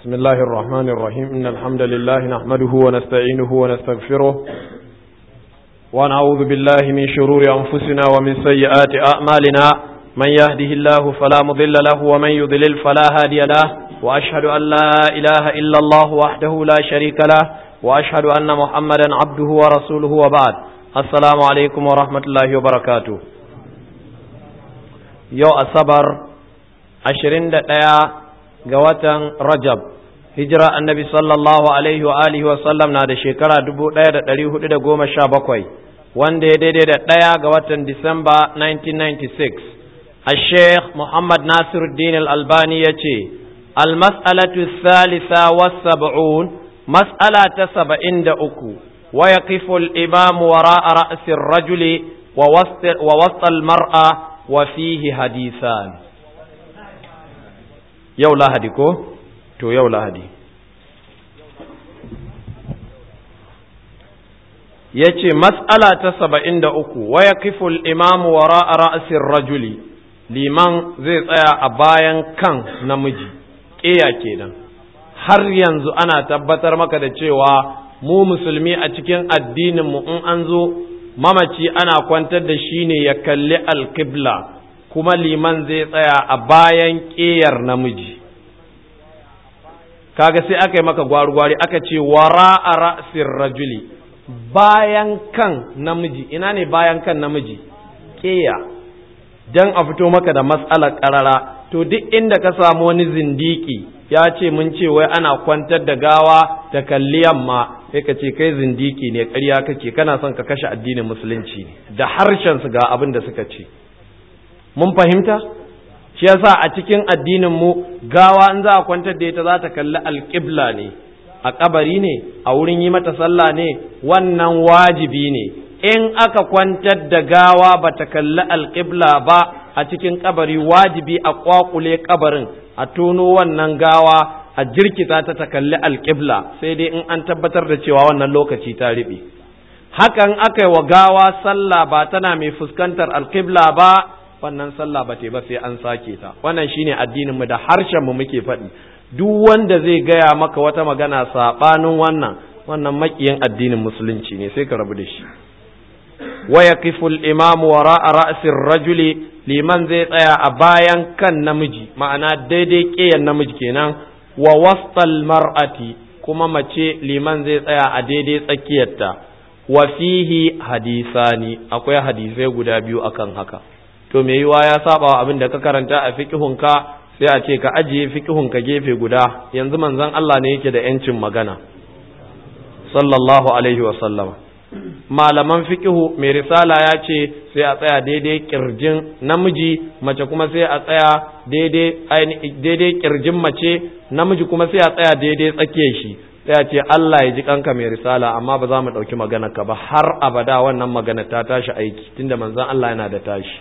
بسم الله الرحمن الرحيم إن الحمد لله نحمده ونستعينه ونستغفره ونعوذ بالله من شرور أنفسنا ومن سيئات أعمالنا من يهده الله فلا مضل له ومن يضلل فلا هادي له وأشهد أن لا إله إلا الله وحده لا شريك له وأشهد أن محمدا عبده ورسوله وبعد السلام عليكم ورحمة الله وبركاته يو الصبر عشرين دقيقة ga watan Rajab hijira annabi sallallahu alaihi wa alihi wa sallam na da shekara 1417 wanda ya daidai da ɗaya ga watan Disamba 1996 a Sheikh Muhammad Nasiruddin Al-Albani ya ce al-mas'alatu thalitha was-sab'un mas'ala ta saba'in da uku wa yaqifu al-imam wara'a ra'si ar-rajuli wa wasta al-mar'a wa fihi hadithan yau lahadi ko to yau lahadi ya ce matsala ta saba'in da uku waya kiful imamu wa ra'asin rajuli liman zai tsaya a bayan kan namiji ƙeya kenan har yanzu ana tabbatar maka da cewa mu musulmi a cikin addininmu in an zo mamaci ana kwantar da shi ne ya kalli alƙibla kuma liman zai tsaya a bayan ƙeyar namiji kaga sai aka yi maka gwari-gwari aka ce wara a ra'asir rajuli bayan kan namiji ina ne bayan kan namiji ƙeya don a fito maka da matsalar ƙarara to duk inda ka samu wani zindiki ya ce mun ce wai ana kwantar da gawa da kalli yamma sai ka ce kai zindiki ne ƙarya kake kana son ka kashe addinin musulunci ne da harshen su ga abin da suka ce mun fahimta shi yasa a cikin addinin mu gawa in za a kwantar da ita za ta kalli alƙibla ne a kabari ne a wurin yi mata sallah ne wannan wajibi ne in aka kwantar da gawa ba ta kalli alƙibla ba a cikin kabari wajibi a kwakule kabarin a tono wannan gawa a jirkita ta ta kalli alƙibla sai dai in an tabbatar da cewa wannan lokaci ta riɓe hakan aka yi wa gawa sallah ba tana mai fuskantar alƙibla ba wannan sallah ba ba sai an sake ta wannan shine addinin mu da harshen mu muke faɗi duk wanda zai gaya maka wata magana sabanin wannan wannan makiyin addinin musulunci ne sai ka rabu da shi wa yaqifu al-imamu wara'a ra'si rajuli liman zai tsaya a bayan kan namiji ma'ana daidai ƙeyan namiji kenan wa wastal mar'ati kuma mace liman zai tsaya a daidai tsakiyarta wa fihi hadisani akwai hadisai guda biyu akan haka to me yiwa ya saba wa abin da ka karanta a fiqhunka sai a ce ka ajiye fiqhunka gefe guda yanzu manzon Allah ne yake da yancin magana sallallahu alaihi wa sallama malaman fiqhu mai risala ya ce sai a tsaya daidai kirjin namiji mace kuma sai a tsaya daidai daidai kirjin mace namiji kuma sai a tsaya daidai tsakiyar shi sai a ce Allah ya ji kanka mai risala amma ba za mu ɗauki magana ka ba har abada wannan magana ta tashi aiki tunda manzon Allah yana da tashi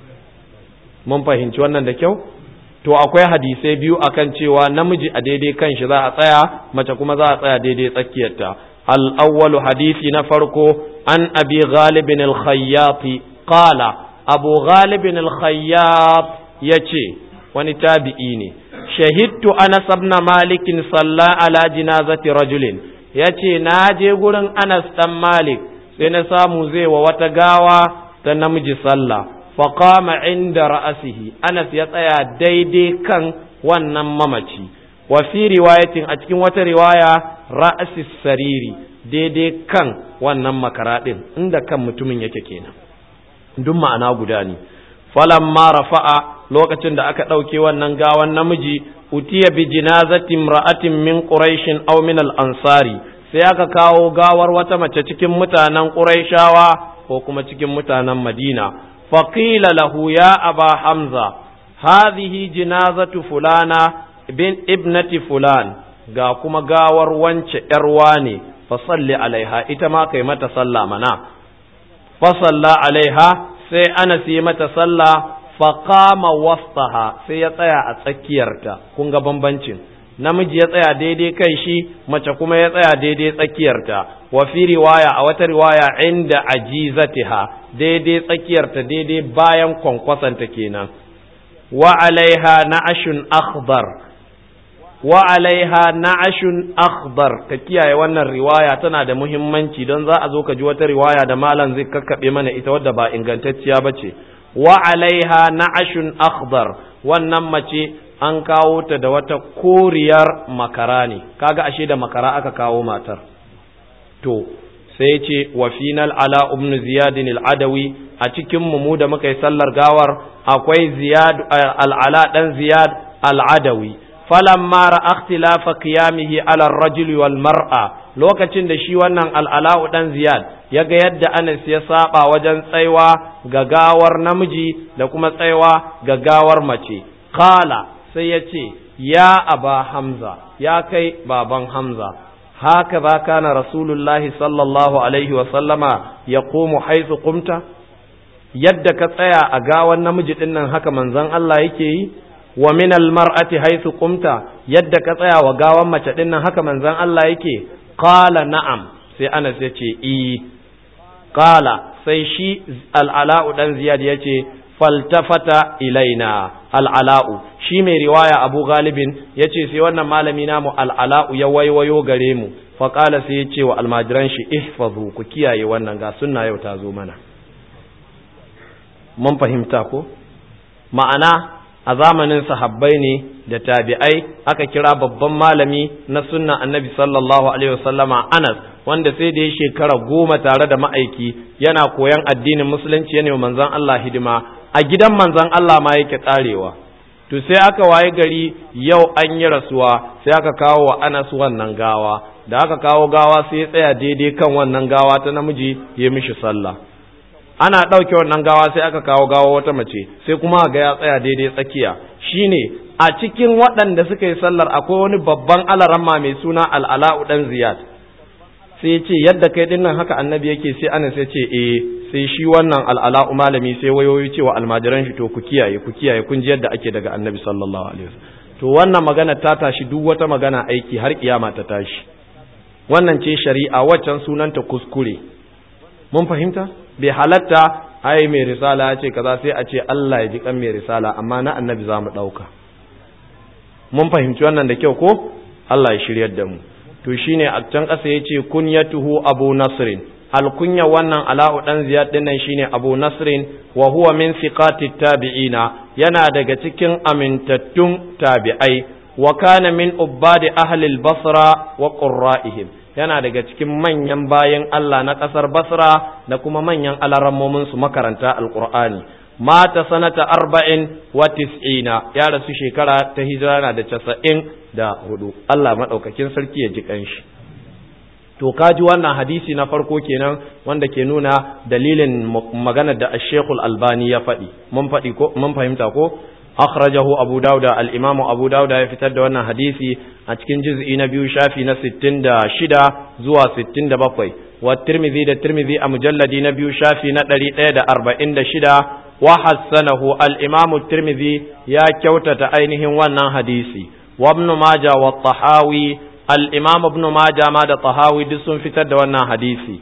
mun fahimci wannan da kyau to akwai hadisai biyu akan cewa namiji a daidai kan shi za a tsaya mace kuma za a tsaya daidai tsakiyarta al-awwalu hadisi na farko an abi ghalibin al-khayyat qala abu ghalibin al-khayyat yace wani tabi'i ne shahidtu anas ibn malik salla ala jinazati rajulin yace na je gurin anas dan malik sai na samu zai wa wata gawa ta namiji sallah faƙama inda ra'asihi anas ya tsaya daidai kan wannan mamaci wa fi riwayatin a cikin wata riwaya ra'asi sariri daidai kan wannan makara ɗin inda kan mutumin yake kenan duk ma'ana guda ne falamma rafa'a lokacin da aka ɗauke wannan gawan namiji utiya bi jinazatin ra'atin min quraishin aw min al-ansari sai aka kawo gawar wata mace cikin mutanen quraishawa ko kuma cikin mutanen madina فقيل له يا أبا حمزة هذه جنازة فلانة بن ابنة فلان ga kuma gawar wance ‘yarwa ne, fasalli alaiha, ita ma kai mata sallah mana, fasalla alaiha sai ana yi mata sallah faƙama wastaha sai ya tsaya a tsakiyarta, kun ga bambancin. namiji ya tsaya daidai kai shi mace kuma ya tsaya daidai tsakiyarta wa fi riwaya a wata riwaya inda ajizatiha daidai tsakiyarta daidai bayan kwankwasanta kenan wa alaiha na'ashun akhdar wa alaiha na'ashun akhdar ka kiyaye wannan riwaya tana da muhimmanci don za a zo ka ji wata riwaya da malam zai kakkabe mana ita wadda ba ingantacciya bace wa alaiha na'ashun akhdar wannan mace an kawo ta da wata koriyar makara ne kaga ashe da makara aka kawo matar to sai ce wa final ala ibn ziyad al-adawi a cikin mu da muka yi sallar gawar akwai ziyad al-ala dan ziyad al-adawi falamma ra'a ikhtilafa qiyamihi ala ar-rajuli wal mar'a lokacin da shi wannan al-ala dan ziyad yaga yadda Anas ya saba wajen tsaiwa ga gawar namiji da kuma tsaiwa ga gawar mace qala sai ya ce ya aba hamza ya kai baban hamza haka za kana rasulullahi sallallahu alaihi wasallama ya komu haisu kumta yadda ka tsaya a gawan namiji ɗin nan haka manzon Allah yake yi wa min almar'ati haisu kumta yadda ka tsaya wa gawan mace ɗin nan haka manzon Allah yake qala na'am sai Anas ya ce i qala sai shi al'ala'u dan ziyad ya ce faltafata ilaina al'ala'u shi mai riwaya abu galibin ya ce sai wannan malami namu al'ala'u ya waiwayo gare mu faƙala sai ya ce wa almajiran shi ihfazu ku kiyaye wannan ga sunna yau ta zo mana mun fahimta ko ma'ana a zamanin sahabbai ne da tabi'ai aka kira babban malami na sunna annabi sallallahu alaihi wasallama anas wanda sai da ya shekara goma tare da ma'aiki yana koyan addinin musulunci yana manzon Allah hidima a gidan manzon Allah ma yake karewa to sai aka waye gari yau an yi rasuwa sai aka kawo wa Anas wannan gawa da aka kawo gawa sai ya tsaya daidai kan wannan gawa ta namiji ya mishi sallah ana ɗauke wannan gawa sai aka kawo gawa wata mace sai kuma ga ya tsaya daidai tsakiya shine a cikin waɗanda suka yi sallar akwai wani babban alaramma mai suna al'ala'u dan ziyad sai ya ce yadda kai dinnan haka annabi yake sai Anas ya ce eh sai shi wannan al'ala'u malami sai wayoyi cewa almajiran shi to ku kiyaye ku kiyaye kun ji yadda ake daga annabi sallallahu alaihi wasallam to wannan magana ta tashi duk wata magana aiki har kiyama ta tashi wannan ce shari'a waccan sunanta kuskure mun fahimta bai halatta ai mai risala ya ce kaza sai a ce Allah ya ji kan mai risala amma na annabi za mu ɗauka mun fahimci wannan da kyau ko Allah ya shiryar da mu to shine a can ƙasa ya ce kunyatuhu abu nasrin alkunya wannan ala'u dan ziyad din nan shine Abu Nasrin wa huwa min siqati tabi'ina yana daga cikin amintattun tabi'ai wa kana min ubbadi ahli al-basra wa qurra'ihim yana daga cikin manyan bayan Allah na ƙasar Basra da kuma manyan alarammomin su makaranta alqur'ani mata sanata arba'in wa tis'ina ya rasu shekara ta hijira na da casa'in da hudu Allah maɗaukakin sarki ya ji ƙanshi to kaji wannan hadisi na farko kenan wanda ke nuna dalilin magana da Sheikhul Albani ya faɗi mun faɗi ko mun fahimta ko akhrajahu Abu Dawud al-Imam Abu Dawud ya fitar da wannan hadisi a cikin juz'i na biyu shafi na 66 zuwa 67 wa Tirmidhi da Tirmidhi a mujalladi na biyu shafi na 146 wa hassanahu al-Imam Tirmidhi ya kyautata ainihin wannan hadisi wa Ibn Majah wa Tahawi al'imam ibn Majah ma da tahawi duk sun fitar da wannan hadisi.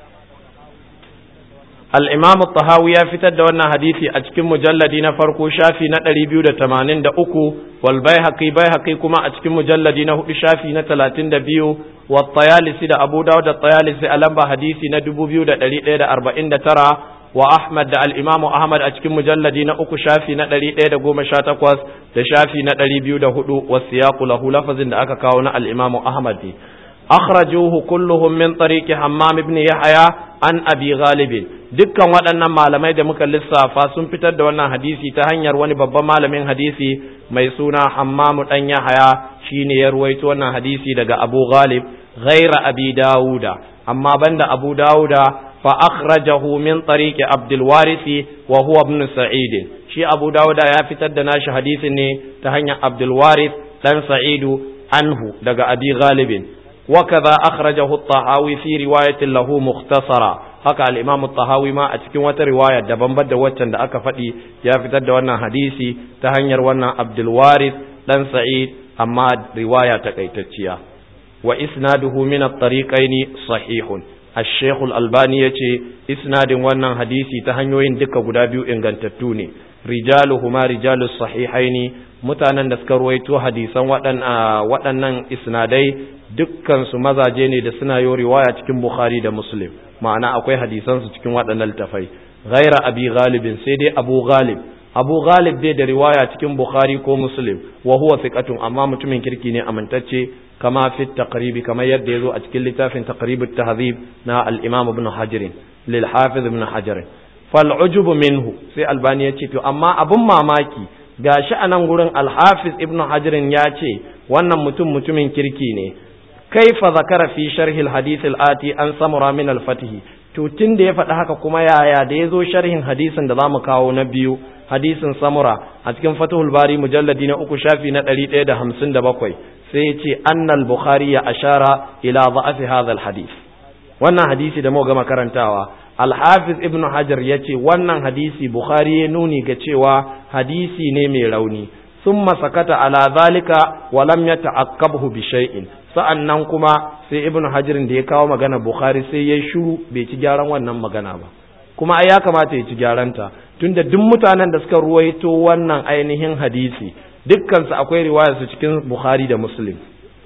Al'imam tahawi ya fitar da wannan hadisi a cikin mujalladi na farko shafi na ɗari biyu da tamanin da uku, wal bai haƙi bai haƙi kuma a cikin mujalladi na hudu shafi na talatin da biyu, wa tayalisi da Abu Dawud da tayalisi a lamba hadisi na dubu biyu da ɗari ɗaya da arba'in da tara, wa Ahmad da al'imamu Ahmad a cikin mujalladi na uku shafi na ɗari ɗaya da goma sha takwas da shafi na ɗari biyu da hudu wasu ya lahu lafazin da aka kawo na al'imamu Ahmad ne. Akhrajuhu kulluhum min tariqi Hammam ibn Yahya an Abi Ghalib dukkan waɗannan malamai da muka lissafa sun fitar da wannan hadisi ta hanyar wani babban malamin hadisi mai suna Hammam dan Yahya shine ya ruwaito wannan hadisi daga Abu Ghalib ghaira Abi Dawuda amma banda Abu Dawuda فأخرجه من طريق عبد الوارث وهو ابن سعيد شي أبو داود يا فتد ناش حديث تهني عبد الوارث دان سعيد عنه دقى أبي غالب وكذا أخرجه الطحاوي في رواية له مختصرة haka al-Imam tahawi ma a cikin wata riwaya daban da waccan da aka faɗi ya fitar da wannan hadisi ta hanyar wannan Abdul Warith dan Sa'id amma riwaya takaitacciya wa isnaduhu min at-tariqaini sahihun الشيخ الألباني يتي إسناد ونن حديثي تهنيوين دكا قدابيو إنغانتتوني رجالهما رجال الصحيحين mutanen da suka ruwaito hadisan waɗannan isnadai dukkansu mazaje ne da suna yi riwaya cikin bukhari da muslim ma'ana akwai hadisansu cikin waɗannan littafai ghaira abi ghalibin sai dai abu ghalib abu ghalib bai da riwaya cikin bukhari ko muslim wa huwa thiqatun amma mutumin kirki ne amintacce kama fi taqribi kamar yadda yazo a cikin littafin taqrib at-tahdhib na al-imam ibn hajar lil hafiz ibn hajar fal ujub minhu sai albani yace to amma abun mamaki gashi anan gurin al-hafiz ibn hajar ya ce wannan mutum mutumin kirki ne kaifa zakara fi sharhi al-hadith al-ati an samura min al-fatih to tun da ya faɗi haka kuma yaya da ya zo sharhin hadisin da za mu kawo na biyu hadisin samura a cikin fatahul bari mujalladi na uku shafi na ɗari ɗaya da hamsin da bakwai sai ya ce annal bukhari ya ashara ila za'afi hadha hadis wannan hadisi da muka gama karantawa alhafiz ibnu hajar ya ce wannan hadisi bukhari ya nuni ga cewa hadisi ne mai rauni ثم سكت على ذلك ولم يتعقبه بشيء sa'annan kuma sai ibnu hajirin da ya kawo magana bukhari sai ya shiru bai ci gyaran wannan magana ba kuma ai ya kamata ya ci gyaranta tunda duk mutanen da suka ruwaito wannan ainihin hadisi dukkansu akwai riwayar su cikin bukhari da muslim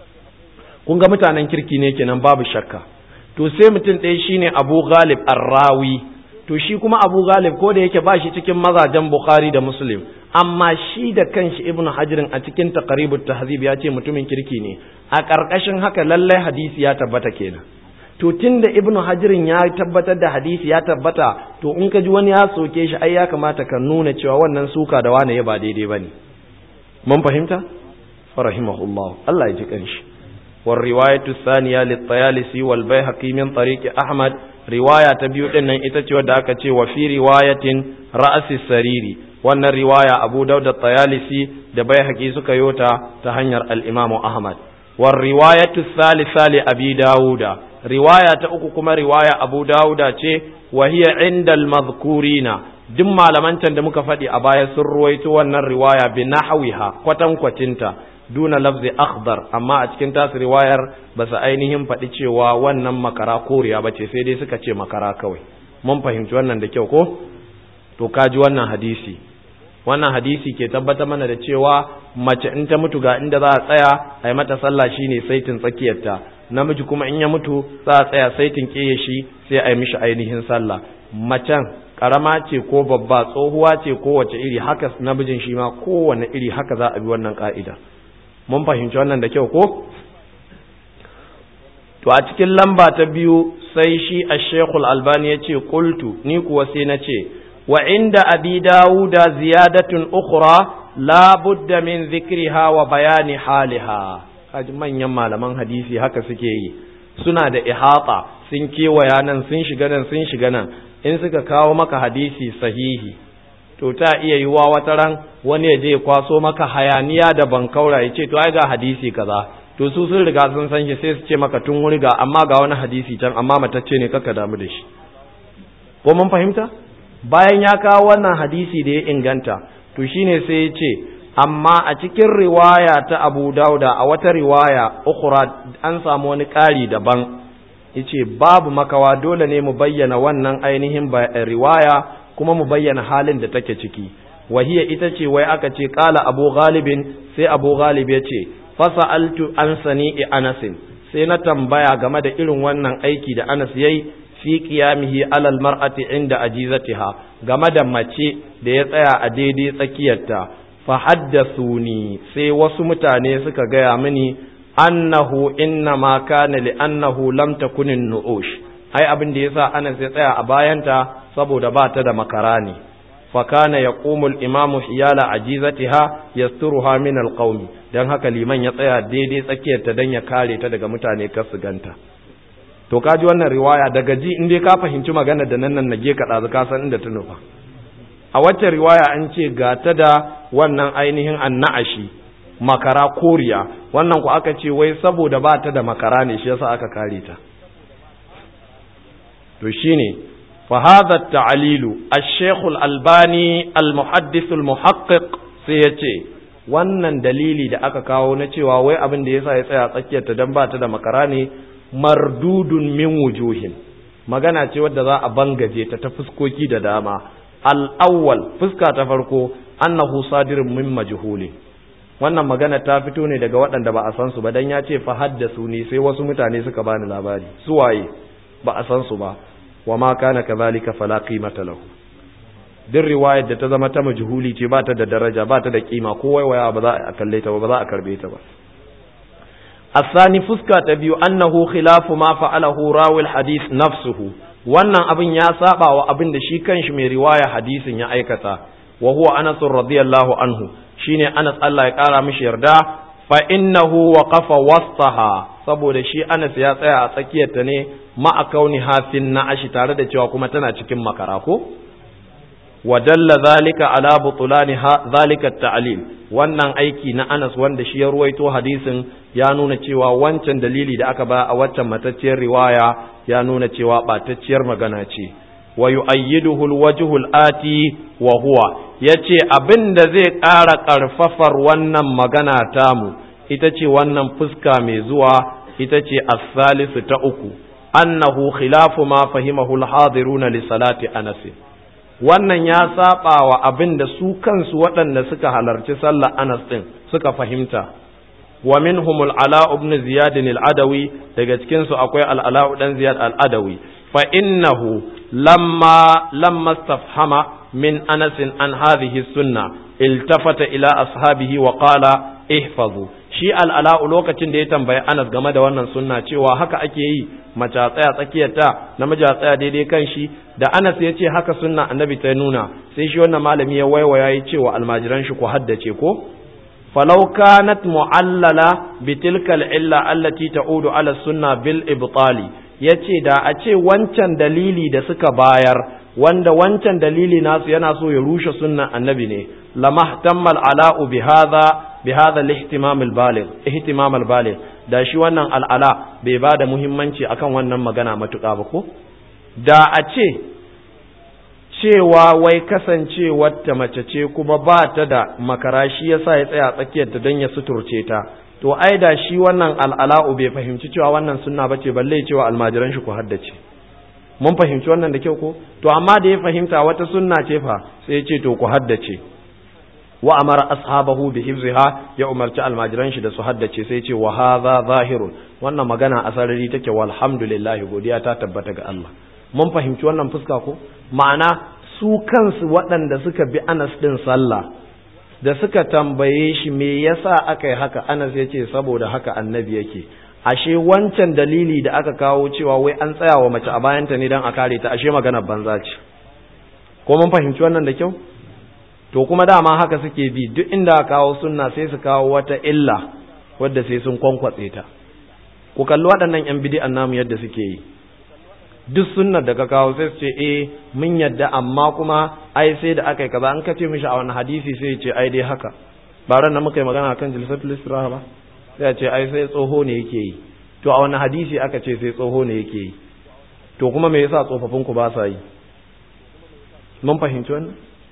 kun ga mutanen kirki ne kenan babu shakka to sai mutum ɗaya shine abu ghalib arrawi to shi kuma abu ghalib ko da yake ba shi cikin mazajen bukhari da muslim amma shi da kanshi ibnu hajirin a cikin taqribut tahzib ya ce mutumin kirki ne a ƙarƙashin haka lallai hadisi ya tabbata kenan to tunda ibnu hajirin ya tabbatar da hadisi ya tabbata to in ka ji wani ya soke shi ai ya kamata ka nuna cewa wannan suka da wani ya ba daidai bane mun fahimta farahimahullah Allah ya ji kanshi war riwayatu thaniya lit tayalisi wal bayhaqi min tariqi ahmad riwaya ta biyu din nan ita ce wadda aka ce wa fi riwayatin ra'si sariri wannan riwaya abu dauda tayalisi da bai haƙi suka yota ta hanyar al'imamu ahmad war riwayatu salisa li abi dawuda riwaya ta uku kuma riwaya abu dawuda ce wa hiya inda al-mazkurina duk malaman can da muka faɗi a baya sun ruwaito wannan riwaya bi nahwiha kwatankwacinta duna lafzi akhdar amma a cikin tasu riwayar ba su ainihin faɗi cewa wannan makara koriya ba ce sai dai suka ce makara kawai mun fahimci wannan da kyau ko to kaji wannan hadisi wannan hadisi ke tabbatar mana da cewa mace in ta mutu ga inda za a tsaya a yi mata sallah shine saitin tsakiyarta namiji kuma in ya mutu za a tsaya saitin ƙeye shi sai a yi mishi ainihin sallah macen karama ce ko babba tsohuwa ce ko wace iri haka namijin shi ma kowane iri haka za a bi wannan ka'ida mun fahimci wannan da kyau ko to a cikin lamba ta biyu sai shi a shekul albani ya ce kultu ni kuwa sai na ce وعند أبي داود زيادة أخرى لا بد من ذكرها وبيان حالها kaji manyan malaman hadisi haka suke yi suna da ihata sun kewaya nan sun shiga nan sun shiga nan in suka kawo maka hadisi sahihi to ta iya yiwa wata ran wani ya je kwaso maka hayaniya da bankaura ya ce to ai ga hadisi kaza to su sun riga sun san shi sai su ce maka tun wuri ga amma ga wani hadisi can amma matacce ne kaka damu da shi ko mun fahimta bayan ya kawo wannan hadisi da ya inganta to shine sai ya ce amma a cikin riwaya ta Abu Dauda a wata riwaya ukhra an samu wani ƙari daban yace babu makawa dole ne mu bayyana wannan ainihin riwaya kuma mu bayyana halin da take ciki wahiya ita ce wai aka ce qala Abu Ghalibin sai Abu Ghalib ya ce fasa'altu an sani'i Anas sai na tambaya game da irin wannan aiki da Anas yayi fi qiyamihi alal mar'ati inda ajizatiha game da mace da ya tsaya a daidai tsakiyarta fa haddathuni sai wasu mutane suka gaya mini annahu inna ma kana li annahu lam takun nu'ush ai abin da yasa Anas ya tsaya a bayanta saboda ba ta da makara ne fa kana yaqumu al-imamu hiyala ajizatiha yasturuha min al-qaumi dan haka liman ya tsaya daidai tsakiyarta dan ya kare ta daga mutane kar su ganta to kaji wannan riwaya daga ji in dai ka fahimci magana da nan nan nage ka ɗazu ka san inda ta nufa a wacce riwaya an ce ga ta da wannan ainihin anna'ashi makara koriya wannan ku aka ce wai saboda ba ta da makara ne shi yasa aka kare ta to shine fa hadha at-ta'lilu ash-shaykh al-albani al-muhaddith al-muhaqqiq sai yace wannan dalili da aka kawo na cewa wai abin da yasa ya tsaya tsakiyar ta dan ba ta da makara ne mardudun min wujuhin magana ce wadda za a bangaje ta ta fuskoki da dama al'awwal fuska ta farko annahu sadirun min majhuli wannan magana ta fito ne daga waɗanda ba a san su ba dan ya ce fa haddasu ni sai wasu mutane suka bani labari su waye ba a san su ba wa ma kana kadhalika fala qimata lahu duk riwayar da ta zama ta majhuli ce ba ta da daraja ba ta da kima ko waiwaya ba za a kalle ta ba ba za a karbe ta ba الثاني fuska ta biyu annahu khilafu ma fa'alahu rawil hadith nafsuhu wannan abin ya saba wa abin da shi kanshi mai riwaya hadisin ya aikata wa huwa Anas radiyallahu anhu shine Anas Allah ya kara mishi yarda fa innahu waqafa wastaha saboda shi Anas ya tsaya a tsakiyar ta ne ma kauni hafin na ashi tare da cewa kuma tana cikin makara ko wa dalla zalika ala butulani zalika ta'lil wannan aiki na Anas wanda shi ya ruwaito hadisin ya nuna cewa wancan dalili da aka ba a waccan matacciyar riwaya ya nuna cewa batacciyar magana ce wa yu'ayyiduhu alwajhul ati wa huwa yace abinda zai ƙara ƙarfafar wannan magana tamu ita ce wannan fuska mai zuwa ita ce as-salisu ta uku annahu khilafu ma fahimahu al-hadiruna li salati Anas wannan ya saba wa abin da su kansu waɗanda suka halarci sallar Anas ɗin suka fahimta wa minhum al-ala ibn ziyad al-adawi daga cikin su akwai al-ala dan ziyad al-adawi fa innahu lamma lamma istafhama min Anas an hadhihi sunna iltafata ila ashabihi wa qala ihfazu shi al-ala lokacin da ya tambayi Anas game da wannan sunna cewa haka ake yi mace a tsaya tsakiyarta namiji a tsaya daidai kan shi da Anas ya ce haka sunna annabi ta nuna sai shi wannan malami ya waiwaya ya ce wa almajiran shi ku haddace ko falau kanat mu'allala bi tilka illa allati ta'udu ala sunna bil ibtali yace da a ce wancan dalili da suka bayar wanda wancan dalili nasu yana so ya rushe sunnan annabi ne lamahtammal ala'u bi hadha bi hadha al-ihtimam al-baligh ihtimam al-baligh da shi wannan al'ala bai ba da muhimmanci akan wannan magana matuƙa ba ko da a ce cewa wai kasancewar ta mace ce kuma ba ta da makara shi yasa ya tsaya tsakiyar ta don ya suturce ta to ai da shi wannan al'ala'u bai fahimci cewa wannan sunna bace balle cewa almajiran shi ku haddace mun fahimci wannan da kyau ko to amma da ya fahimta wata sunna ce fa sai ya ce to ku haddace wa amara ashabahu bi hifziha ya umarci almajiran shi da su haddace sai ce wa hadha zahirun wannan magana a sarari take walhamdulillah godiya ta tabbata ga Allah mun fahimci wannan fuska ko ma'ana su kansu waɗanda suka bi Anas din sallah da suka tambaye shi me yasa aka yi haka Anas ya ce saboda haka annabi yake ashe wancan dalili da aka kawo cewa wai an tsaya wa mace a bayanta ne don a kare ta ashe maganar banza ce ko mun fahimci wannan da kyau to kuma dama haka suke bi duk inda kawo sunna sai su kawo wata illa wadda sai sun kwankwatse ta ku kalli waɗannan yan bidi'an namu yadda suke yi duk sunnar da ka kawo sai su ce eh mun yadda amma kuma ai sai da aka yi kaza an kace mishi a wani hadisi sai ya ce ai dai haka ba ran nan muka yi magana akan jilsatul istiraha ba sai ya ce ai sai tsoho ne yake yi to a wani hadisi aka ce sai tsoho ne yake yi to kuma me yasa tsofaffin ku ba sa yi mun fahimci wannan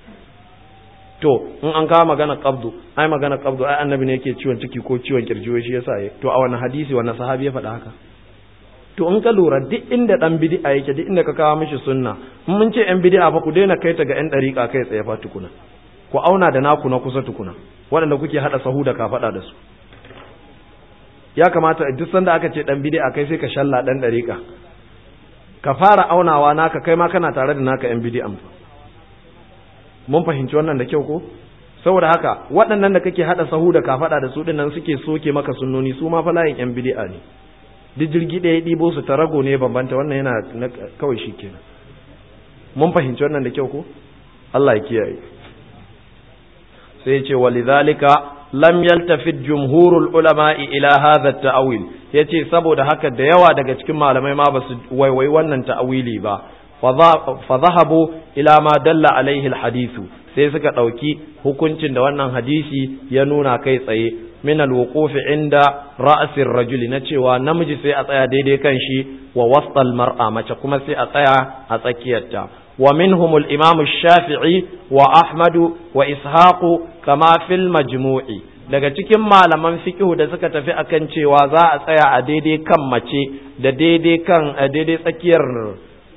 to in an kawo magana qabdu ai magana qabdu ai annabi ne yake ciwon ciki ko ciwon kirjiwo shi yasa yi to a wani hadisi wani sahabi ya faɗa haka to in ka lura duk inda dan bid'a yake duk inda ka kawo mishi sunna in mun ce yan bid'a fa ku daina kai ta ga yan dariƙa kai tsaye fa tukuna ku auna da naku na kusa tukuna waɗanda kuke hada sahu da kafaɗa da su ya kamata duk sanda aka ce dan bid'a kai sai ka shalla dan dariƙa ka fara aunawa naka kai ma kana tare da naka yan bid'an fa mun fahimci wannan da kyau ko saboda haka waɗannan da kake hada sahu da kafada da su dinnan suke soke maka sunnoni su ma fa layin yan bid'a ne duk jirgi ɗaya ɗibo su tarago ne bambanta wannan yana kawai shikenan mun fahimci wannan da kyau ko Allah ya kiyaye sai ya ce walidhalika lam yaltafit jumhurul ulama'i ila hadha at-ta'wil yace saboda haka da yawa daga cikin malamai ma basu waiwai wannan ta'awili ba fa zahabu ila ma dalla alaihi alhadithu sai suka dauki hukuncin da wannan hadisi ya nuna kai tsaye min alwuquf inda ra'sir rajuli na cewa namiji sai a tsaya daidai kan shi wa wasal mar'a mace kuma sai a tsaya a tsakiyarta wa minhum al-imam shafii wa ahmadu wa ishaqu kama fil majmu'i daga cikin malaman fiqhu da suka tafi akan cewa za a tsaya a daidai kan mace da daidai kan daidai tsakiyar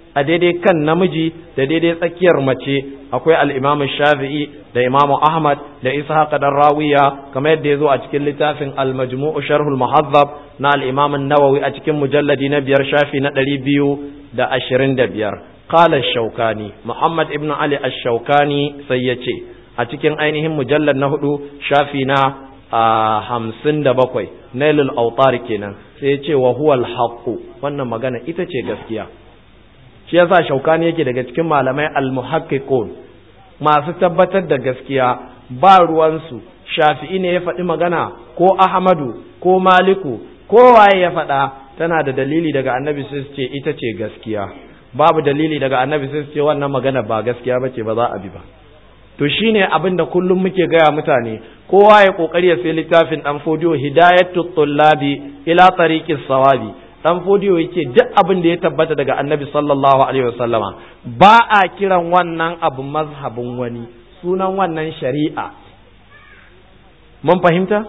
a daidai kan namiji da daidai tsakiyar mace akwai al-Imam Shafi'i da Imam Ahmad da Ishaq dan Rawiya kamar yadda yazo a cikin littafin Al-Majmu' Sharh al-Muhazzab na al-Imam an-Nawawi a cikin mujalladi na biyar shafi na 225 qala ash-Shawkani Muhammad ibn Ali ash-Shawkani sai yace a cikin ainihin mujallad na hudu shafi na hamsin da bakwai nailul autar kenan sai ce wa huwal haqqu wannan magana ita ce gaskiya shi yasa shaukani yake daga cikin malamai almuhaqqiqun masu tabbatar da gaskiya ba ruwansu shafi'i ne ya faɗi magana ko ahmadu ko maliku ko waye ya faɗa tana da dalili daga annabi sai su ce ita ce gaskiya babu dalili daga annabi sai su ce wannan magana ba gaskiya bace ba za a bi ba to shine abin da kullum muke gaya mutane kowa ya kokari ya sai littafin dan fodiyo hidayatu tullabi ila tariqis sawabi dan fodiyo yake duk abin da ya tabbata daga annabi sallallahu alaihi wasallama ba a kiran wannan abu mazhabin wani sunan wannan shari'a mun fahimta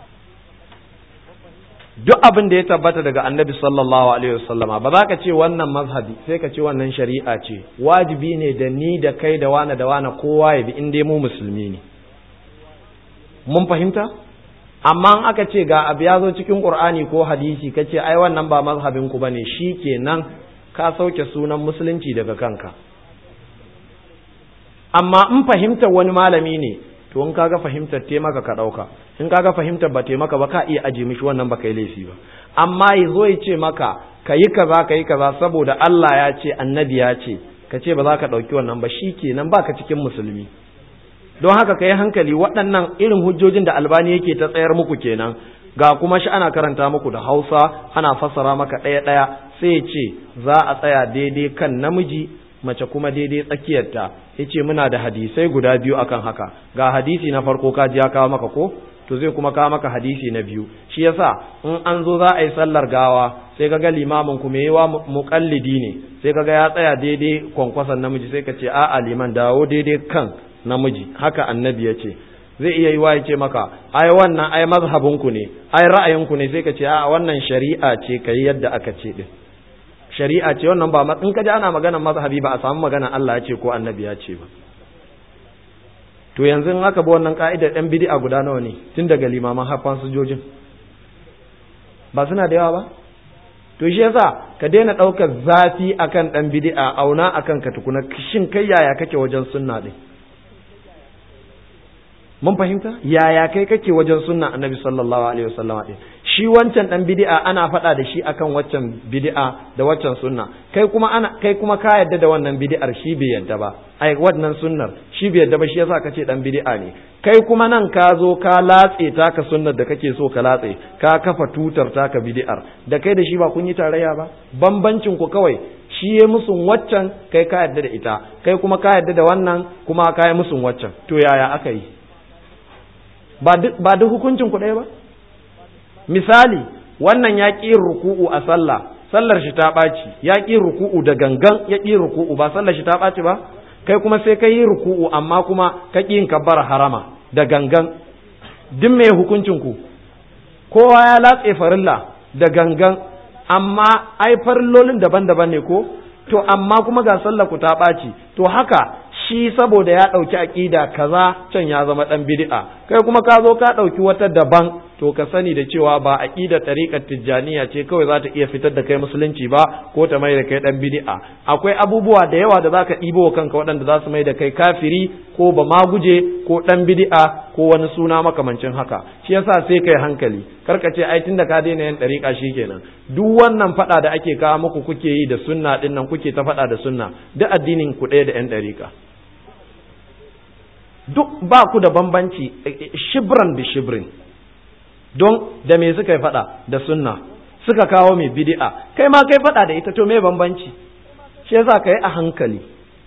duk abin da ya tabbata daga annabi sallallahu alaihi wasallama ba za ka ce wannan mazhabi sai ka ce wannan shari'a ce wajibi ne da ni da kai da wane da wane kowa ya bi in dai mu musulmi ne mun fahimta amma in aka ce ga abu ya zo cikin qur'ani ko hadisi ka ce ai wannan ba mazhabin ku bane kenan ka sauke sunan musulunci daga kanka amma in fahimtar wani malami ne to in kaga fahimtar taimaka ka ɗauka in kaga fahimtar ba taimaka ba ka iya aje mishi wannan ba kai laifi ba amma ya zo ya ce maka ka yi kaza ka yi kaza saboda Allah ya ce annabi ya ce ka ce ba za ka ɗauki wannan ba shi kenan ba ka cikin musulmi don haka ka yi hankali waɗannan irin hujjojin da albani yake ta tsayar muku kenan ga kuma shi ana karanta muku da hausa ana fassara maka ɗaya ɗaya sai ya ce za a tsaya daidai kan namiji mace kuma daidai tsakiyarta ya ce muna da hadisai guda biyu akan haka ga hadisi na farko ka ji ya kawo maka ko to zai kuma kawo maka hadisi na biyu shi yasa in an zo za a yi sallar gawa sai kaga limamin ku mai yawa muqallidi ne sai kaga ya tsaya daidai kwankwason namiji sai ka ce a'a liman dawo daidai kan namiji haka annabi ya ce zai iya yi wa ya ce maka ai wannan ai mazhabin ku ne ai ra'ayin ku ne sai ka ce a'a wannan shari'a ce kai yadda aka ce din shari'a ce wannan ba in kaji ana maganar mazhabi ba a samu magana Allah ya ce ko annabi ya ce ba to yanzu in aka bi wannan ka'idar ɗan bid'a guda nawa ne tun daga limaman haffan sojojin ba suna da yawa ba to shi yasa ka daina ɗaukar zafi akan ɗan bid'a auna akan ka tukuna shin kai yaya kake wajen sunna ɗin mun fahimta yaya kai kake wajen sunna annabi sallallahu alaihi wasallama din shi wancan dan bid'a ana faɗa da shi akan waccan bid'a da waccan sunna kai kuma ana kai kuma ka yadda da wannan bid'ar shi bai yadda ba ai wannan sunnar shi bai yadda ba shi yasa kace dan bid'a ne kai kuma nan ka zo ka latse taka sunnar da kake so ka latse ka kafa tutar taka bid'ar da kai da shi ba kun yi tarayya ba bambancin ku kawai shi ya musun waccan kai ka yadda da ita kai kuma ka yadda da wannan kuma ka yi musun waccan to yaya aka yi ba duk hukuncin ku ɗaya ba misali wannan ya ƙi ruku'u a sallah sallar shi ta ɓaci ya ƙi ruku'u da gangan ya ƙi ruku'u ba sallar shi ta ɓaci ba kai kuma sai ka yi ruku'u amma kuma ka ƙi yin kabbar harama da gangan duk me hukuncin ku kowa ya latse farilla da gangan amma ai farillolin daban-daban ne ko to amma kuma ga sallar ku ta ɓaci to haka shi saboda ya ɗauki aƙida kaza can ya zama ɗan bid'a kai kuma ka zo ka ɗauki wata daban to ka sani da cewa ba aƙidar ɗariƙar tijjaniya ce kawai za ta iya fitar da kai musulunci ba ko ta mai da kai ɗan bid'a akwai abubuwa da yawa da za ka ɗibo wa kanka waɗanda za su mai da kai kafiri ko ba ma guje ko ɗan bid'a ko wani suna makamancin haka shi yasa sai kai hankali karka ce ai tunda ka daina yin ɗariƙa kenan duk wannan faɗa da ake kawo muku kuke yi da sunna ɗin nan kuke ta faɗa da sunna duk addinin ku ɗaya da ƴan ɗariƙa duk ba ku da bambanci shibran da shibrin don da me suka yi fada da sunna suka kawo mai bid'a kai ma kai fada da ita to me bambanci shi yasa ka yi a hankali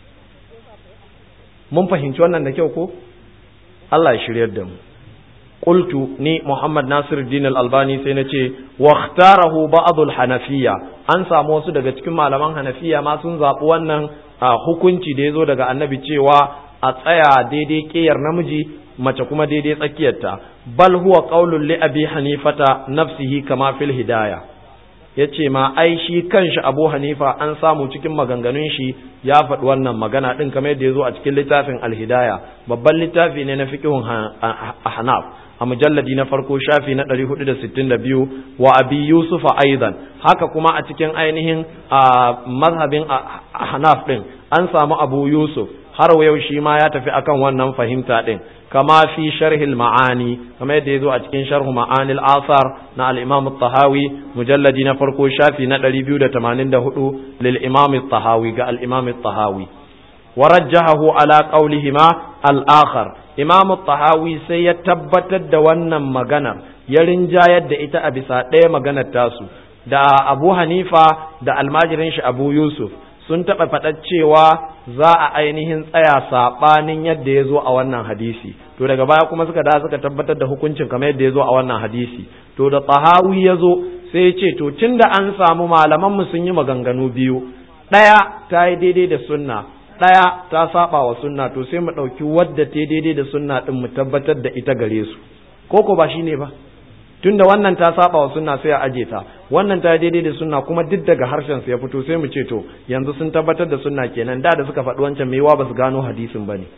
mun fahimci wannan da kyau ko Allah ya shiryar da mu qultu ni Muhammad Nasir Din Al-Albani sai na ce wa ikhtarahu ba'd al-Hanafiyya an samu wasu daga cikin malaman Hanafiya ma sun zabi wannan hukunci da yazo daga Annabi cewa a tsaya daidai ƙeyar namiji mace kuma daidai tsakiyarta bal huwa qaulun li abi hanifata nafsihi kama fil hidaya ya ce ma ai shi kanshi abu hanifa an samu cikin maganganun shi ya faɗi wannan magana ɗin kamar yadda ya zo a cikin littafin alhidaya babban littafi ne na fiƙihun hanaf a mujalladi na farko shafi na 462 wa abi yusufa aidan haka kuma a cikin ainihin mazhabin hanaf ɗin an samu abu yusuf har yau shi ma ya tafi akan wannan fahimta ɗin kama fi sharhil ma'ani kama yadda ya zo a cikin sharhu ma'anil asar na al-imam tahawi mujalladi na farko shafi na 284 lil imam tahawi ga al-imam tahawi warajjahahu ala qawlihima al-akhar imam tahawi sai ya tabbatar da wannan maganar ya rinjayar da ita a bisa ɗaya maganar tasu da abu hanifa da almajirin shi abu yusuf sun taɓa faɗar cewa za a ainihin tsaya saɓanin yadda ya zo a wannan hadisi to daga baya kuma suka da suka tabbatar da hukuncin kamar yadda ya zo a wannan hadisi to da tsahawi ya zo sai ya ce to tun da an samu malamanmu sun yi maganganu biyu ɗaya ta yi daidai da sunna ɗaya ta saba wa sunna to sai mu ɗauki wadda ta daidai da sunna ɗin mu tabbatar da ita gare su ko ko ba shi ne ba tunda wannan ta saba wa sunna sai a aje ta wannan ta daidai da sunna kuma duk daga harshen su ya fito sai mu ce to yanzu sun tabbatar da sunna kenan da da suka faɗi wancan maiwa ba su gano hadisin bane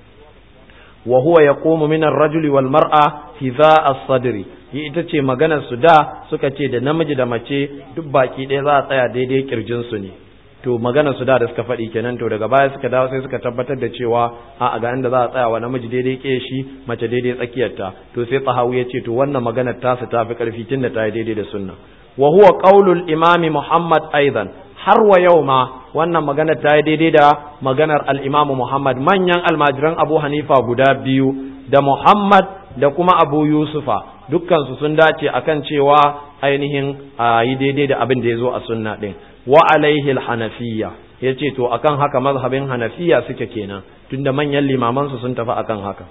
wa huwa yaqumu min ar-rajuli wal mar'a hiza as-sadri yi ita ce maganar su da suka ce da namiji da mace duk baki ɗaya za a tsaya daidai kirjin su ne to maganar su da da suka faɗi kenan to daga baya suka dawo sai suka tabbatar da cewa a ga inda za a tsaya wa namiji daidai ke shi mace daidai tsakiyarta to sai tsahawu ya ce to wannan maganar ta su ta fi ƙarfi tun da ta yi daidai da sunna wa huwa qaulul imami muhammad aidan har wa yau ma wannan maganar ta yi daidai da maganar al-imamu muhammad manyan almajiran abu hanifa guda biyu da muhammad da kuma abu yusufa dukkansu sun dace akan cewa ainihin a yi daidai da abin da ya zo a sunna din wa alaihi hanafiya ya ce to akan haka mazhabin hanafiya suke kenan tunda manyan limamansu sun tafi akan haka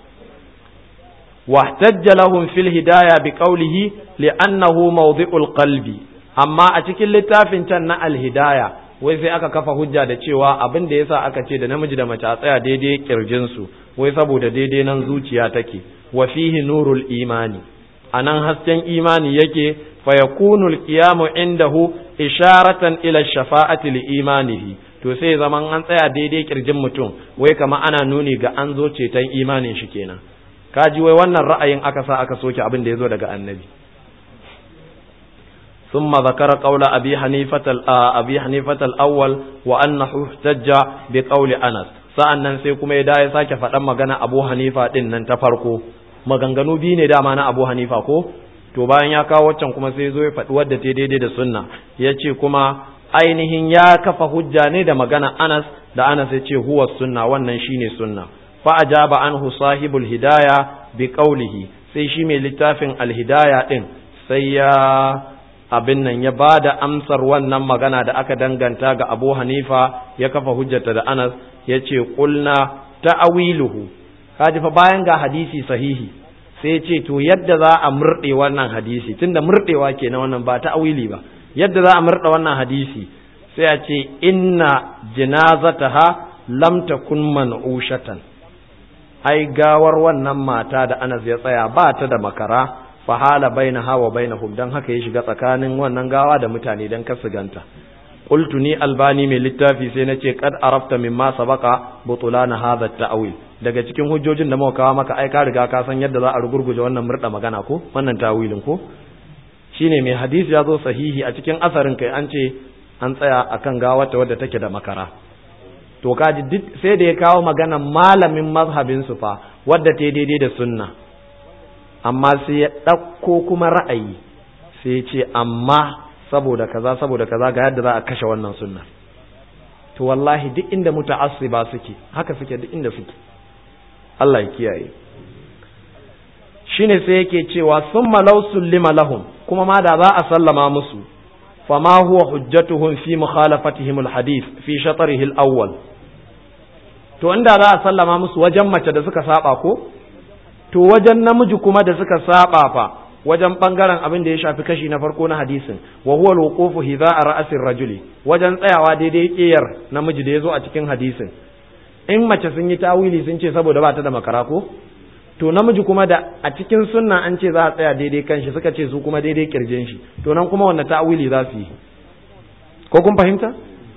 wahtajja lahum fil hidaya bi qawlihi li'annahu mawdi'ul qalbi amma a cikin littafin can na al-hidaya wai sai aka kafa hujja da cewa abin da yasa aka ce da namiji da mace a tsaya daidai kirjin su wai saboda daidai nan zuciya take wa fihi nurul imani anan hasken imani yake fa yakunu al-qiyamu indahu isharatan ila shafa'ati li imanihi to sai zaman an tsaya daidai kirjin mutum wai kama ana nuni ga an zo ceton imanin shi kenan kaji wai wannan ra'ayin aka sa aka soke abin da ya zo daga annabi ثم ذكر قول أبي حنيفة أبي حنيفة الأول وأنه احتج بقول أنس sa'annan sai kuma ya ya sake faɗan magana Abu Hanifa din nan ta farko maganganu biyu ne dama na Abu Hanifa ko to bayan ya kawo waccan kuma sai zo ya faɗi wadda ta daidai da sunna ya ce kuma ainihin ya kafa hujja ne da magana Anas da Anas ya ce huwa sunna wannan shine sunna fa ajaba anhu sahibul hidaya bi qawlihi sai shi mai littafin alhidaya din sai ya abin nan ya bada amsar wannan magana da aka danganta ga Abu Hanifa ya kafa hujjata da Anas ya ce qulna ta'awiluhu kaji fa bayan ga hadisi sahihi sai ce to yadda za a murɗe wannan hadisi tunda murɗewa ke na wannan ba ta awili ba yadda za a murɗe wannan hadisi sai a ce inna jinazataha lam takun man'ushatan ai gawar wannan mata da Anas ya tsaya ba ta da makara fa hala bainaha wa bainahum dan haka ya shiga tsakanin wannan gawa da mutane dan kar su ganta qultu ni albani mai littafi sai nace qad arafta mimma sabaqa butulana hadha at-ta'wil daga cikin hujjojin da muka kawo maka ai ka riga ka san yadda za a rugurguje wannan murda magana ko wannan tawilin ko shine mai hadisi ya zo sahihi a cikin asarin kai an ce an tsaya akan gawata wadda take da makara to kaji duk sai da ya kawo magana malamin mazhabin su fa wadda ta daidai da sunna amma sai ya ɗauko kuma ra'ayi sai ya ce amma saboda kaza saboda kaza ga yadda za a kashe wannan sunna to wallahi duk inda muta'assiba suke haka suke duk inda suke Allah ya kiyaye shine sai yake cewa summa law sullima lahum kuma ma da za a sallama musu fama huwa hujjatuhum fi mukhalafatihim alhadith fi shatrihi alawwal to inda za a sallama musu wajen mace da suka saba ko to wajen namiji kuma da suka saba fa wajen bangaren abin da ya shafi kashi na farko na hadisin wa huwa alwuqufu hidha'a ra'sir rajuli wajen tsayawa daidai kiyar namiji da yazo a cikin hadisin in mace sun yi tawili sun ce saboda ba ta da makara ko to namiji kuma da a cikin sunna an ce za a tsaya daidai kanshi suka ce su kuma daidai kirjin shi to nan kuma wannan ta'awili za su yi ko kun fahimta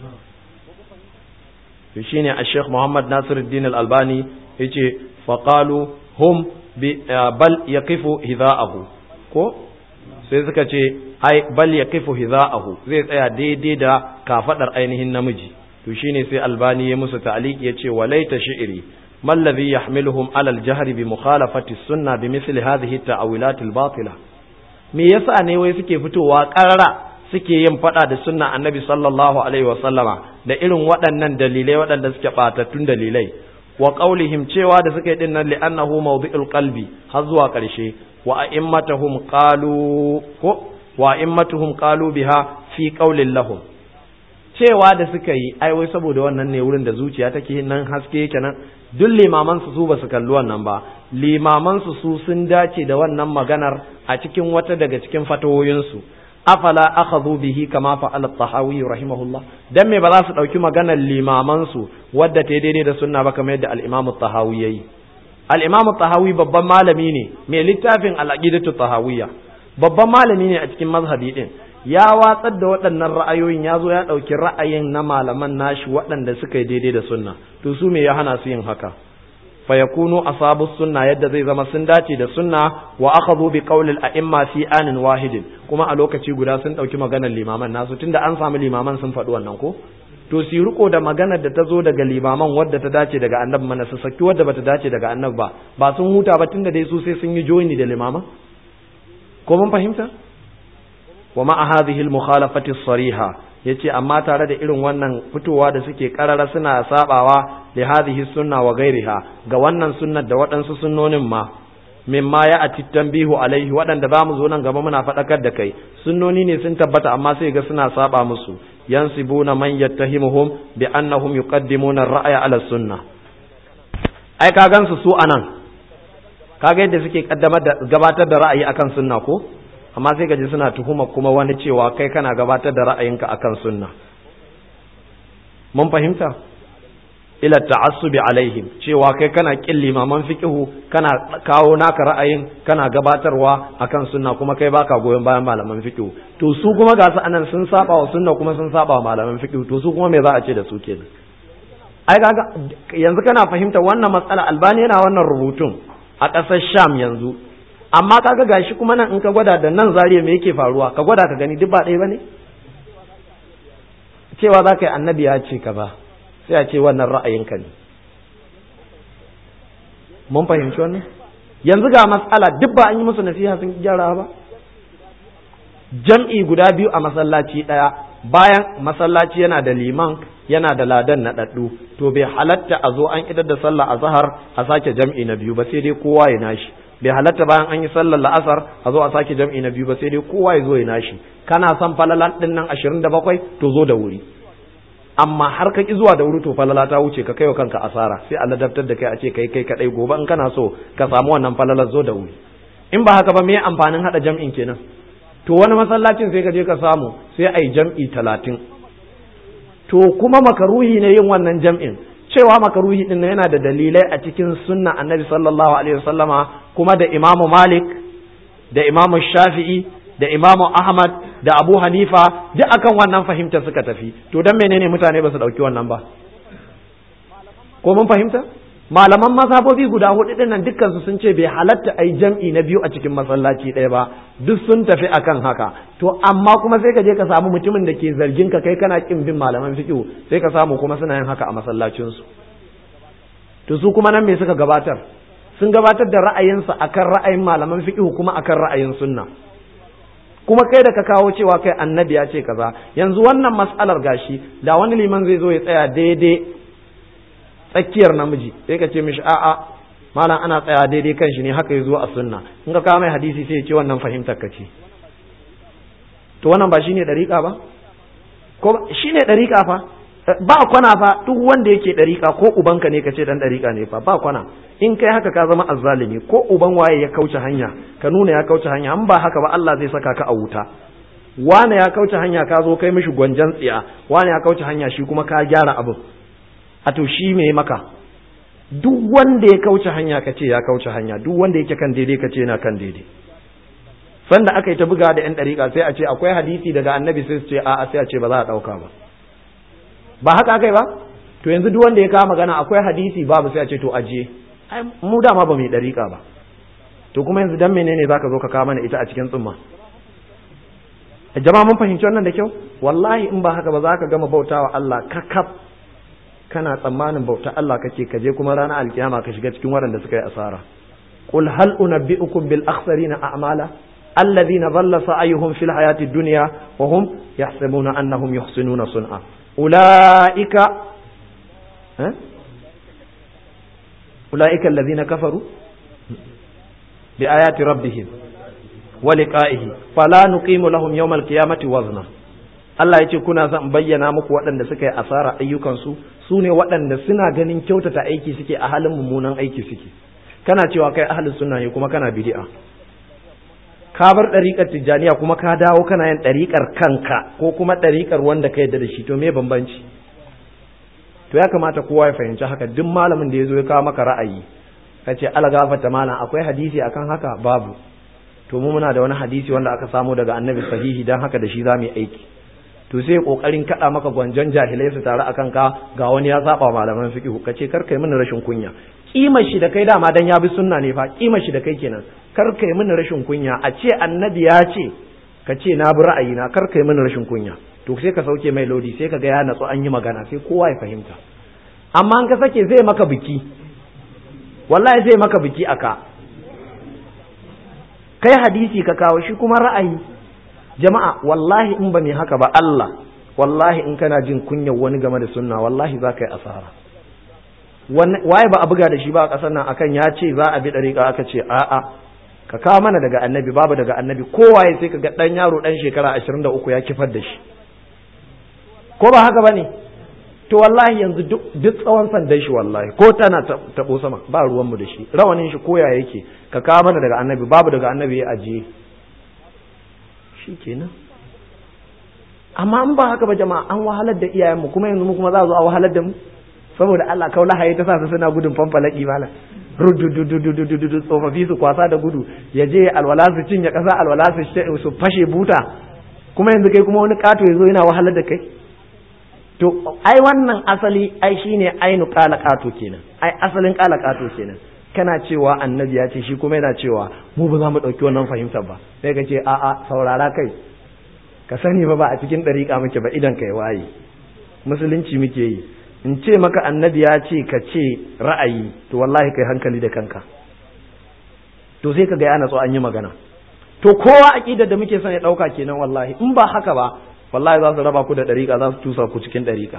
to shine a Sheikh Muhammad Nasiruddin Al-Albani yace faqalu hum bi bal yaqifu hidha'ahu ko sai suka ce ai bal yaqifu hidha'ahu zai tsaya daidai da kafadar ainihin namiji to shine sai Albani ya musu ta'liq yace walaita shi'ri ما الذي يحملهم على الجهر بمخالفة السنة بمثل هذه التأويلات الباطلة me yasa ne wai suke fitowa ƙarara suke yin faɗa da sunna annabi sallallahu alaihi wa sallama da irin waɗannan dalilai waɗanda suke ɓatattun dalilai wa qaulihim cewa da suke din nan li'annahu mawdi'ul qalbi har zuwa ƙarshe wa a'immatuhum qalu ko wa a'immatuhum qalu biha fi qaulin lahum cewa da suka yi ai wai saboda wannan ne wurin da zuciya take nan haske yake nan duk limaman su su basu kalli wannan ba limaman su su sun dace da wannan maganar a cikin wata daga cikin fatawoyin su afala akhadhu bihi kama fa'ala at-tahawi rahimahullah dan me ba za su dauki maganar limaman su wadda ta daidai da sunna ba kamar yadda al-imam at-tahawi yayi al-imam at-tahawi babban malami ne mai littafin al-aqidatu tahawiyya babban malami ne a cikin mazhabi din ya watsar da waɗannan ra'ayoyin ya zo ya ɗauki ra'ayin na malaman nashi waɗanda suka yi daidai da sunna to su me ya hana su yin haka fa yakunu asabu sunna yadda zai zama sun dace da sunna wa akhadhu bi qawli al-a'imma fi anin wahidin kuma a lokaci guda sun ɗauki maganar limaman nasu tunda an samu limaman sun faɗi wannan ko to su riko da maganar da ta zo daga limaman wadda ta dace daga annabi mana su saki wadda bata dace daga annabi ba ba sun huta ba tunda dai su sai sun yi joini da limaman ko mun fahimta wa ma'a hadhihi al-mukhalafati as-sariha yace amma tare da irin wannan fitowa da suke karara suna sabawa li hadhihi sunna wa ghairiha ga wannan sunnar da waɗansu sunnonin ma mimma ya ati tanbihu alaihi waɗanda za mu zo nan gaba muna faɗakar da kai sunnoni ne sun tabbata amma sai ga suna saba musu yansibuna man yattahimuhum bi annahum yuqaddimuna ar-ra'ya ala sunna ai ka gansu su anan kaga yadda suke kaddamar da gabatar da ra'ayi akan sunna ko amma sai gaji suna tuhuma kuma wani cewa kai kana gabatar da ra'ayinka akan sunna mun fahimta ila ta'assubi alaihim cewa kai kana kin limaman fiqhu kana kawo naka ra'ayin kana gabatarwa akan sunna kuma kai baka goyon bayan malaman fiqhu to su kuma ga su anan sun saba wa sunna kuma sun saba wa malaman fiqhu to su kuma me za a ce da su kenan ai kaga yanzu kana fahimta wannan matsala albani yana wannan rubutun a ƙasar sham yanzu amma kaga gashi kuma nan in ka gwada da nan zariya me yake faruwa ka gwada ka gani duk ba ɗaya bane cewa za ka yi annabi ya ce ka ba sai a ce wannan ra'ayinka ne mun fahimci wannan yanzu ga matsala duk ba an yi musu nasiha sun gyara ba jam'i guda biyu a masallaci ɗaya bayan masallaci yana da liman yana da ladan na ɗaɗɗu to bai halatta a zo an idar da sallah a zahar a sake jam'i na biyu ba sai dai kowa ya nashi bai halatta bayan an yi sallar la'asar a zo a sake jam'i na biyu ba sai dai kowa ya zo ya nashi kana son falalan ɗin nan ashirin da bakwai to zo da wuri amma har ka ki zuwa da wuri to falala ta wuce ka kaiwa kanka asara sai a ladabtar da kai a ce kai kai kadai gobe in kana so ka samu wannan falalar zo da wuri in ba haka ba me amfanin hada jam'in kenan to wani masallacin sai ka je ka samu sai ai jam'i talatin to kuma makaruhi ne yin wannan jam'in cewa makaruhi din yana da dalilai a cikin sunna annabi sallallahu alaihi wasallama kuma da imamu malik da imamu shafi'i da imamu ahmad da abu hanifa duk akan wannan fahimta suka tafi to dan menene mutane ba su dauki wannan ba ko mun fahimta malaman mazhabobi guda hudu din nan dukkan su sun ce bai halatta ai jam'i na biyu a cikin masallaci ɗaya ba duk sun tafi akan haka to amma kuma sai ka je ka samu mutumin da ke zargin ka kai kana kin bin malaman fiqh sai ka samu kuma suna yin haka a masallacin su to su kuma nan me suka gabatar sun gabatar da ra'ayinsa akan ra'ayin malaman fiqh kuma akan ra'ayin sunna kuma kai da ka kawo cewa kai annabi ya ce kaza yanzu wannan mas'alar gashi da wani liman zai zo ya tsaya daidai tsakiyar namiji sai ka ce mishi a'a malam ana tsaya daidai kan shi ne haka ya zo a sunna in ka kawo mai hadisi sai ya ce wannan fahimtar ka ce to wannan ba shine dariƙa ba ko shine dariƙa fa ba kwana fa duk wanda yake dariƙa ko ubanka ne ka ce dan dariƙa ne fa ba kwana in kai haka ka zama azzalimi ko uban waye ya kauce hanya ka nuna ya kauce hanya in ba haka ba Allah zai saka ka a wuta wane ya kauce hanya ka zo kai mishi gwanjan tsiya wane ya kauce hanya shi kuma ka gyara abin a to shi me maka duk wanda ya kauce hanya ka ce ya kauce hanya duk wanda yake kan daidai ka ce yana kan daidai sanda aka yi ta buga da yan ɗariƙa sai a ce akwai hadisi daga annabi sai su ce a'a sai a ce ba za a ɗauka ba ba haka aka yi ba to yanzu duk wanda ya kawo magana akwai hadisi babu sai a ce to ajiye ai mu dama ba mu yi ɗariƙa ba to kuma yanzu dan menene zaka zo ka kawo mana ita a cikin tsumma jama'a mun fahimci wannan da kyau wallahi in ba haka ba za ka gama bautawa Allah kakaf kana tsammanin bauta Allah kake kaje kuma ranar alkiyama ka shiga cikin waɗanda suka yi asara qul hal unabbi'ukum bil akhsarina a'mala alladhina dhalla sa'yuhum fil hayati dunya wa hum yahsabuna annahum yuhsinuna sun'a ulaika eh ulaika alladhina kafaru bi ayati rabbihim wa liqa'ihi fala nuqimu lahum yawmal qiyamati wazna Allah ya ce kuna zan bayyana muku waɗanda suka yi asara ayyukansu su ne waɗanda suna ganin kyautata aiki suke a halin mummunan aiki suke kana cewa kai ahalin sunna ne kuma kana bid'a ka bar ɗariƙar tijjaniya kuma ka dawo kana yin ɗariƙar kanka ko kuma ɗariƙar wanda ka yadda da shi to me bambanci to ya kamata kowa ya fahimci haka duk malamin da ya zo ya kawo maka ra'ayi ka ce ala gafata malam akwai hadisi akan haka babu to mu muna da wani hadisi wanda aka samu daga annabi sahihi dan haka da shi za mu yi aiki to sai kokarin kada maka gwanjon jahilai su tare akan ka ga wani ya saba malaman fiqh ka ce kar kai mini rashin kunya kimar shi da kai dama dan ya bi sunna ne fa kimar shi da kai kenan kar kai mini rashin kunya a ce annabi ya ce ka ce na bi ra'ayina kar kai mini rashin kunya to sai ka sauke mai lodi sai ka ga ya natsu an yi magana sai kowa ya fahimta amma an ka sake zai maka biki wallahi zai maka biki aka kai hadisi ka kawo shi kuma ra'ayi jama'a wallahi in ba mai haka ba Allah wallahi in kana jin kunyar wani game da sunna wallahi za ka yi asara waye ba a buga da shi ba a ƙasar nan akan ya ce za a bi ɗariƙa aka ce a'a ka kawo mana daga annabi babu daga annabi kowaye sai ka ga ɗan yaro ɗan shekara ashirin da uku ya kifar da shi ko ba haka ba ne to wallahi yanzu duk tsawon sandan shi wallahi ko tana taɓo sama ba ruwanmu da shi rawanin shi koya yake ka kawo mana daga annabi babu daga annabi ya ajiye shi kenan amma in ba haka ba jama'a an wahalar da iyayenmu kuma yanzu mu kuma za a zo a wahalar da mu saboda Allah kaula haye ta sa su suna gudun fanfalaki mala rududududududu tsofaffi su kwasa da gudu ya je alwala su cinye kasa alwala su fashe buta kuma yanzu kai kuma wani kato ya zo yana wahalar da kai to ai wannan asali ai shine ainu kala kato kenan ai asalin kala kato kenan kana cewa annabi ya ce shi kuma yana cewa mu ba za mu ɗauki wannan fahimtar ba sai ka ce a'a saurara kai ka sani ba ba a cikin ɗariƙa muke ba idan kai waye musulunci muke yi in ce maka annabi ya ce ka ce ra'ayi to wallahi kai hankali da kanka to sai ka ga yana so an yi magana to kowa aqidar da muke son ya ɗauka kenan wallahi in ba haka ba wallahi za su raba ku da ɗariƙa za su tusa ku cikin ɗariƙa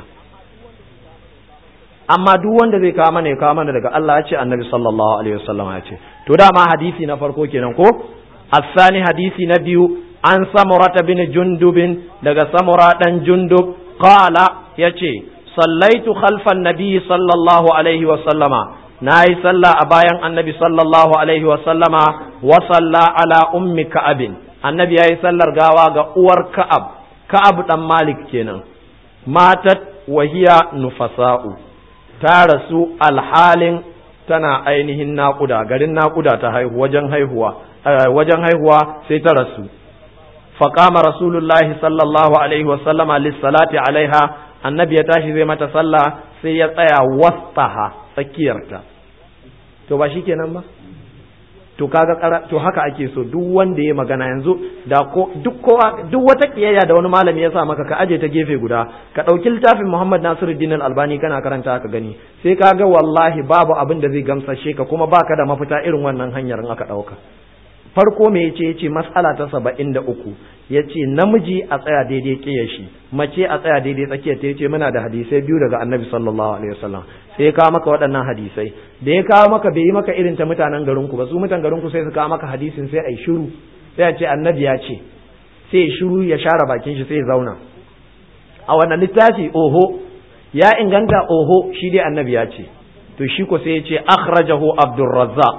amma duk wanda zai kawo mana ya kawo mana daga Allah ya ce annabi sallallahu alaihi wasallam ya ce to dama hadisi na farko kenan ko asani hadisi na biyu an samurata bin jundubin daga samura dan jundub qala yace sallaitu khalfan nabi sallallahu alaihi wasallama nayi sallah a bayan annabi sallallahu alaihi wasallama wa salla ala ummi ka'abin annabi yayi sallar gawa ga uwar ka'ab ka'ab dan malik kenan matat wahiya nufasa'u ta rasu alhalin tana ainihin naƙuda garin naƙuda ta haihu wajen haihuwa wajen haihuwa sai ta rasu faqama rasulullahi sallallahu alaihi wa sallama lissalati alaiha annabi ya tashi zai mata sallah sai ya tsaya wastaha tsakiyarta to ba shikenan ba to kaga to haka ake so duk wanda ya magana yanzu da ko duk kowa duk wata kiyayya da wani malami ya sa maka ka aje ta gefe guda ka dauki littafin Muhammad Nasiruddin Al-Albani kana karanta ka gani sai ka ga wallahi babu abin da zai gamsashe ka kuma baka da mafita irin wannan hanyar in aka dauka farko me yace yace mas'ala ta 73 yace namiji a tsaya daidai kiyar shi mace a tsaya daidai tsakiyar ta yace muna da hadisai biyu daga Annabi sallallahu alaihi wasallam sai ya kawo maka waɗannan hadisai da ya kawo maka bai yi maka irin ta mutanen garinku ba su mutan garinku sai su kawo maka hadisin sai a yi shiru sai a ce annabi ya ce sai ya shiru ya share bakin shi sai ya zauna a wannan littafi oho ya inganta oho shi dai annabi ya ce to shi ko sai ya ce akhrajahu abdurrazzaq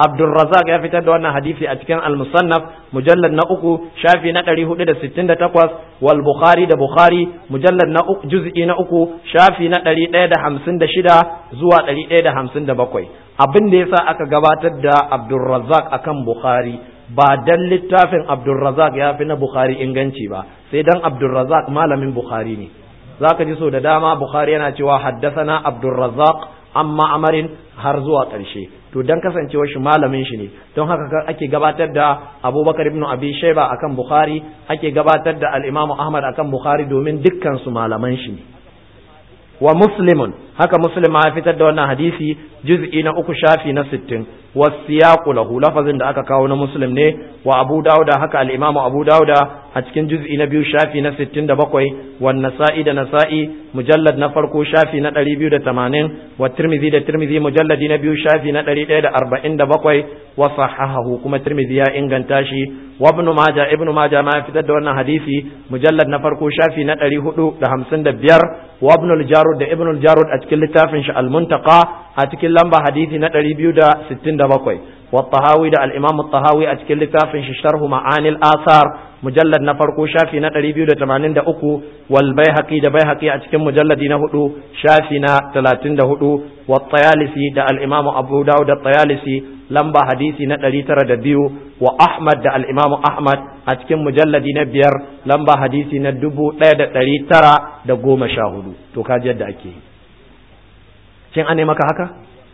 Abdulrazak ya fitar da wannan hadisi a cikin Al-Musannaf mujallad na uku shafi na 468 wal Bukhari da Bukhari mujallad na uku juz'i na uku shafi na 156 zuwa 157 abin da yasa aka gabatar da Abdulrazak akan Bukhari ba dan littafin Abdulrazak ya fi na Bukhari inganci ba sai dan Abdulrazak malamin Bukhari ne zaka ji so da dama Bukhari yana cewa haddathana Abdulrazak amma amarin har zuwa ƙarshe to dan kasancewar shi malamin shi ne don haka ake gabatar da abubakar ibn abi shaiba akan bukhari ake gabatar da al-imam ahmad akan bukhari domin dukkan su malaman shi ne wa muslimun haka muslim ya fitar da wannan hadisi juz'i na uku shafi na sittin wasiyaqu lahu lafazin da aka kawo na muslim ne wa abu dauda haka al-imamu abu dauda a cikin juz'i na biyu shafi na sittin da bakwai wa nasa'i da nasa'i mujallad na farko shafi na ɗari biyu da tamanin wa tirmidhi da tirmidhi mujalladi na biyu shafi na ɗari ɗaya da arba'in da bakwai wa sahahahu kuma tirmidhi ya inganta shi wa ibn majah ibn majah ma ya fitar da wannan hadisi mujallad na farko shafi na ɗari hudu da hamsin da biyar wa ibn al-jarud da ibn al-jarud a cikin littafin shi al-muntaqa a cikin lamba hadisi na ɗari biyu da sittin da bakwai wa tahawi da al-imam tahawi a cikin littafin shi sharhu ma'anil asar mujallad na farko shafi na ɗari biyu da tamanin da uku wal baihaqi da baihaqi a cikin mujalladi na hudu shafi na talatin da hudu wa tayalisi da al-imam abu dawud da tayalisi lamba hadisi na ɗari tara da biyu wa ahmad da al-imam ahmad a cikin mujalladi na biyar lamba hadisi na dubu ɗaya da ɗari tara da goma sha hudu to kaji yadda ake yi kin ane maka haka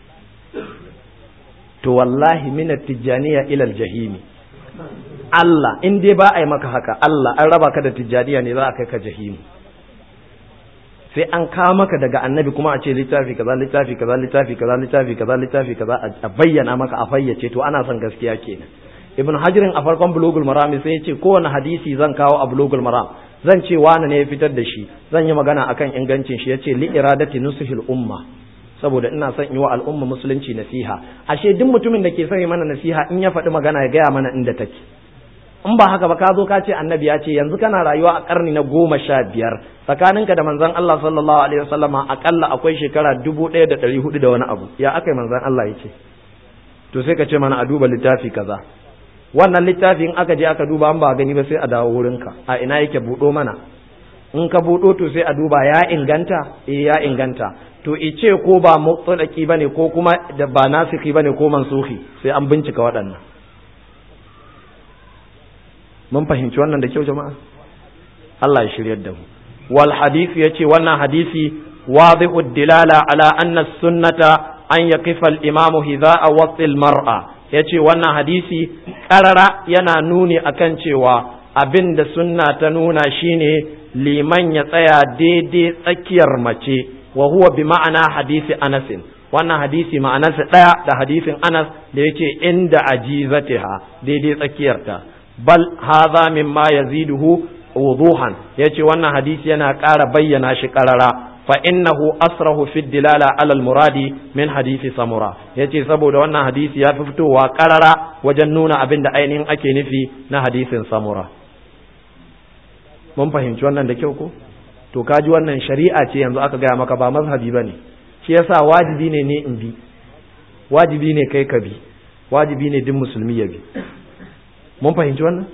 to wallahi min tijjaniya ila jahimi Allah in dai ba a yi maka haka Allah an raba ka da tijjaniya ne za a kai ka jahimu sai an kawo maka daga annabi kuma a ce littafi kaza littafi kaza littafi kaza littafi kaza littafi kaza a bayyana maka a fayyace to ana son gaskiya kenan ibn hajirin a farkon bulugul maram sai ya ce kowane hadisi zan kawo a bulugul maram zan ce wani ne ya fitar da shi zan yi magana akan ingancin shi ya ce li iradati nusuhil umma saboda ina son yi wa al'umma musulunci nasiha ashe duk mutumin da ke son yi mana nasiha in ya faɗi magana ya gaya mana inda take in ba haka ba ka zo ka ce annabi ya ce yanzu kana rayuwa a karni na goma sha biyar tsakaninka da manzon Allah sallallahu alaihi wasallama akalla akwai shekara dubu ɗaya da ɗari hudu da wani abu ya aka manzon Allah ya ce to sai ka ce mana a duba littafi kaza wannan littafi in aka je aka duba an ba gani ba sai a dawo wurinka a ina yake buɗo mana in ka buɗo to sai a duba ya inganta eh ya inganta to ice ko ba mutsalaki bane ko kuma da ba nasiki bane ko mansuhi sai an bincika waɗannan mun fahimci wannan da kyau jama'a Allah ya shiryar da mu wal hadisi yace wannan hadisi wadihu dilala ala anna sunnata an yaqifa al imam hidha'a wasil mar'a yace wannan hadisi karara yana nuni akan cewa abin da sunna ta nuna shine liman ya tsaya daidai tsakiyar mace wa huwa bi ma'ana hadisi Anas wannan hadisi ma'anarsa ɗaya da hadisin Anas da yace inda ajizatiha daidai tsakiyarta bal hadha mimma yaziduhu wuduhan yace wannan hadisi yana ƙara bayyana shi ƙarara fa innahu asrahu fi dilala ala al muradi min hadisi samura yace saboda wannan hadisi ya fi fitowa ƙarara wajen nuna abin da ainihin ake nufi na hadisin samura mun fahimci wannan da kyau ko to kaji wannan shari'a ce yanzu aka gaya maka ba mazhabi bane shi yasa wajibi ne ne in bi wajibi ne kai ka bi wajibi ne duk musulmi ya bi mun fahimci wannan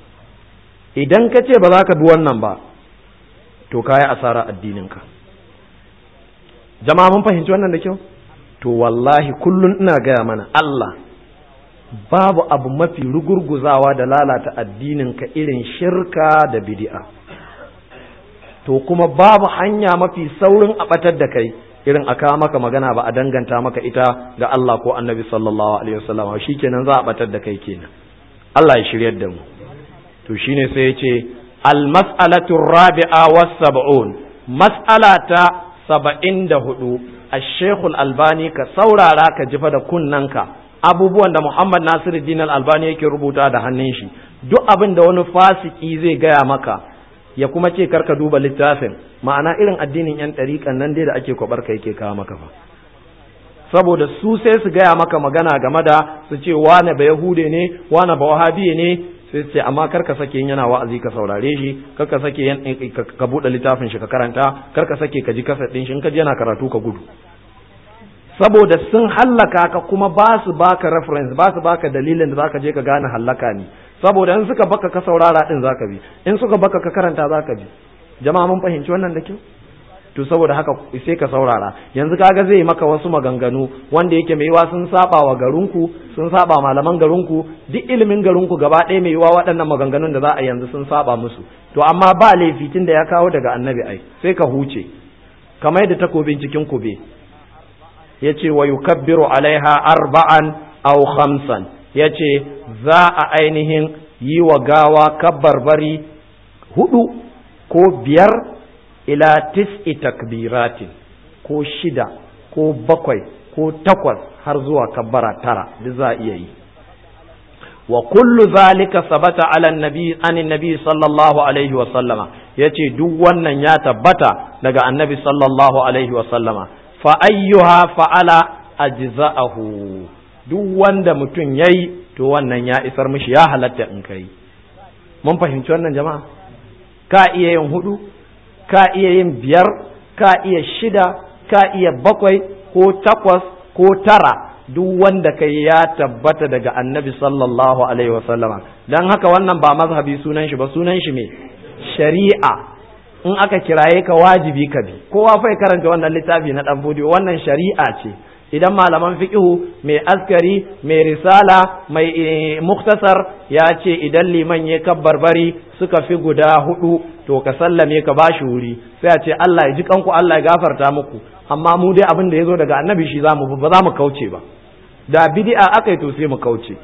idan ka ce ba za ka bi wannan ba to kayi asara addininka jama'a mun fahimci wannan da kyau to wallahi kullun ina gaya mana Allah babu abu mafi rugurguzawa da lalata addininka irin shirka da bid'a to kuma babu hanya mafi saurin a batar da kai irin a kawo maka magana ba a danganta maka ita ga Allah ko annabi sallallahu alaihi wasallam shikenan za a batar da kai kenan Allah ya shiryar da mu to shine sai ya ce al mas'alatu rabi'a was sab'un mas'alata saba'in da hudu ash-shaykh albani ka saurara ka jifa da kunnanka abubuwan da Muhammad Nasiruddin al-Albani yake rubuta da hannun shi duk abin da wani fasiki zai gaya maka ya kuma ce karka duba littafin ma'ana irin addinin yan ɗariƙan nan dai da ake kwabar ka yake kawo maka fa saboda su sai su gaya maka magana game da su ce wane ba yahude ne wane ba wahabiye ne sai su ce amma karka sake yana wa'azi ka saurare shi karka sake ka buɗe littafin shi ka karanta karka sake ka ji kasar ɗin shi in ka ji yana karatu ka gudu saboda sun hallaka ka kuma ba su baka reference ba su baka dalilin da zaka je ka gane hallaka ne saboda in suka baka ka saurara din zaka bi in suka baka ka karanta zaka bi jama'a mun fahimci wannan da kyau to saboda haka sai ka saurara yanzu kaga zai maka wasu maganganu wanda yake mai yiwa sun saba wa garinku sun saba malaman garinku duk ilimin garinku gaba ɗaya mai yiwa waɗannan maganganun da za a yanzu sun saba musu to amma ba laifi tun da ya kawo daga annabi ai sai ka huce kamar yadda takobin cikin kube ya ce wa yukabbiru alaiha arba'an aw khamsan ya ce za a ainihin yi wa gawa kabbarbari hudu ko biyar ila tis'i takbiratin ko shida ko bakwai ko takwas har zuwa kabbara tara duk za a iya yi wa kullu zalika sabata ala nabi an nabi sallallahu alaihi wa sallama yace duk wannan ya tabbata daga annabi sallallahu alaihi wa sallama fa ayyuha fa'ala ajza'ahu duk wanda mutum yayi to wannan ya isar mishi ya halatta in kai mun fahimci wannan jama'a ka iya yin hudu ka iya yin biyar ka iya shida ka iya bakwai ko takwas ko tara duk wanda kai ya tabbata daga annabi sallallahu alaihi wasallama don haka wannan ba mazhabi sunan shi ba sunan shi me shari'a in aka kiraye ka wajibi ka bi kowa fai karanta wannan littafi na dan bodiyo wannan shari'a ce idan malaman fiqhu mai askari mai risala mai muktasar ya ce idan liman ya kabbarbari suka fi guda hudu to ka sallame ka bashi wuri sai a ce Allah ya ji kanku Allah ya gafarta muku amma mu dai abin da ya zo daga annabi shi zamu ba za mu kauce ba da bid'a aka yi to sai mu kauce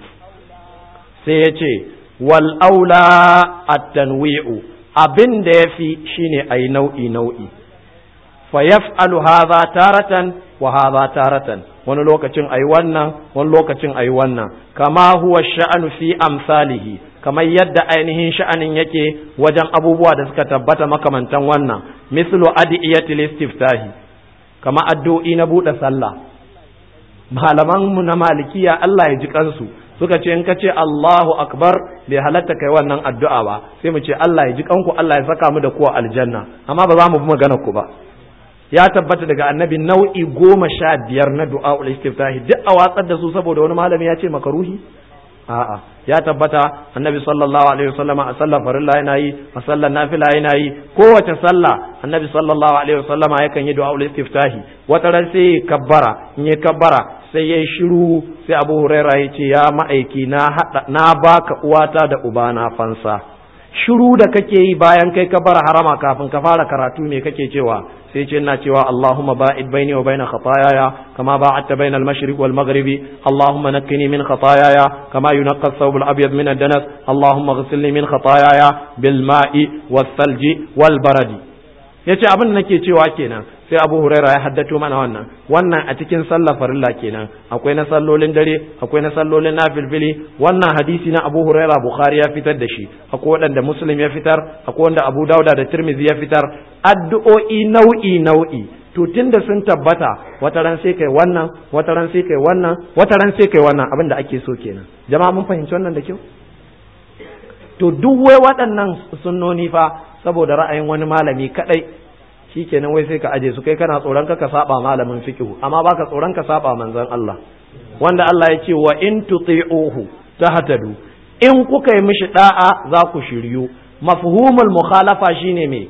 sai ya ce wal aula at-tanwi'u abin da yafi shine ayi nau'i nau'i fa yaf'alu hadha taratan wa hadha taratan wani lokacin ayi wannan wani lokacin ayi wannan kama huwa sha'anu fi amsalihi kamar yadda ainihin sha'anin yake wajen abubuwa da suka tabbata makamantan wannan mislu adiyatil istiftahi kama addu'o'i na buɗe sallah malaman mu na malikiya Allah ya ji kansu suka ce in ka ce Allahu akbar bai halatta kai wannan addu'a ba sai mu ce Allah ya ji kanku Allah ya saka mu da kuwa aljanna amma ba za mu bi magana ku ba ya tabbata daga annabi nau'i goma sha biyar na du'a ul istiftahi duk a watsar da su saboda wani malami ya ce makaruhi a'a ya tabbata annabi sallallahu alaihi wasallam a sallar farilla yana yi a sallar nafila yana yi kowace sallah annabi sallallahu alaihi wasallam yakan yi du'a ul istiftahi wata ran sai ya kabbara in ya kabbara sai ya shiru sai abu huraira ya ce ya ma'aiki na hada na baka uwata da ubana fansa shiru da kake yi bayan kai ka bar harama kafin ka fara karatu me kake cewa sai ce ina cewa Allahumma ba'id baini wa baina khataayaya kama ba'adta baina al-mashriq wal maghribi Allahumma naqqini min khataayaya kama yunqqa ath-thawb al-abyad min ad-danas Allahumma ghsilni min khataayaya bil ma'i was-salji wal baradi yace abin da nake cewa kenan sai Abu Huraira ya haddato mana wannan wannan a cikin sallar farilla kenan akwai na sallolin dare akwai na sallolin nafilfili wannan hadisi na Abu Huraira Bukhari ya fitar da shi akwai wanda Muslim ya fitar akwai wanda Abu Dauda da Tirmidhi ya fitar addu'o'i nau'i nau'i to tunda sun tabbata wata ran sai kai wannan wata ran sai kai wannan wata ran sai kai wannan abin da ake so kenan jama'a mun fahimci wannan da kyau to duk wai waɗannan sunnoni fa saboda ra'ayin wani malami kadai shikenan wai sai ka aje su kai kana tsoron ka saba malamin fiqhu amma baka tsoron ka saba manzon Allah wanda Allah ya ce wa in tuti'uhu tahtadu in kuka yi mishi da'a za ku shiryu mafhumul mukhalafa shine me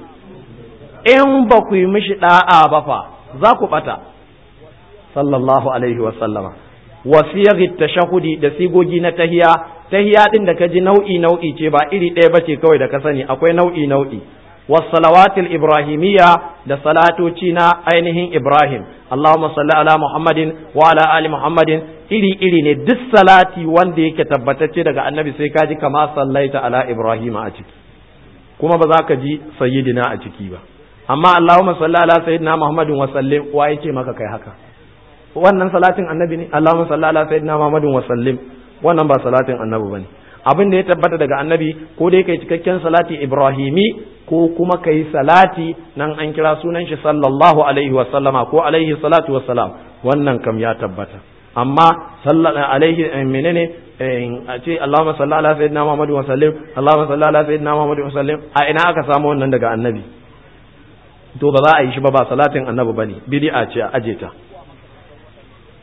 in ba ku yi mishi da'a ba fa za ku bata sallallahu alaihi wa sallama wa siyaghi tashahudi da sigogi na tahiya tahiya din da kaji nau'i nau'i ce ba iri ɗaya bace kawai da ka sani akwai nau'i nau'i والصلوات الإبراهيمية da salatoci na ainihin Ibrahim Allahumma salli ala Muhammadin wa ala ali Muhammadin iri iri ne duk salati wanda yake tabbatacce daga annabi sai kaji kama sallaita ala Ibrahim a ciki kuma ba za ka ji sayyidina a ciki ba amma Allahumma salli ala sayyidina Muhammadin wa sallim wa yake maka kai haka wannan salatin annabi ne Allahumma salli ala sayyidina Muhammadin wa sallim wannan ba salatin annabi bane abin da ya tabbata daga annabi ko dai kai cikakken salati ibrahimi ko kuma kai salati nan an kira sunan shi sallallahu alaihi wa sallama ko alaihi salatu wa salam wannan kam ya tabbata amma sallallahu alaihi menene a ce Allahumma salli ala sayyidina Muhammad wa sallim Allahumma salli ala sayyidina Muhammad wa sallim a ina aka samu wannan daga annabi to ba za a yi shi ba ba salatin annabi bane bid'a ce a aje ta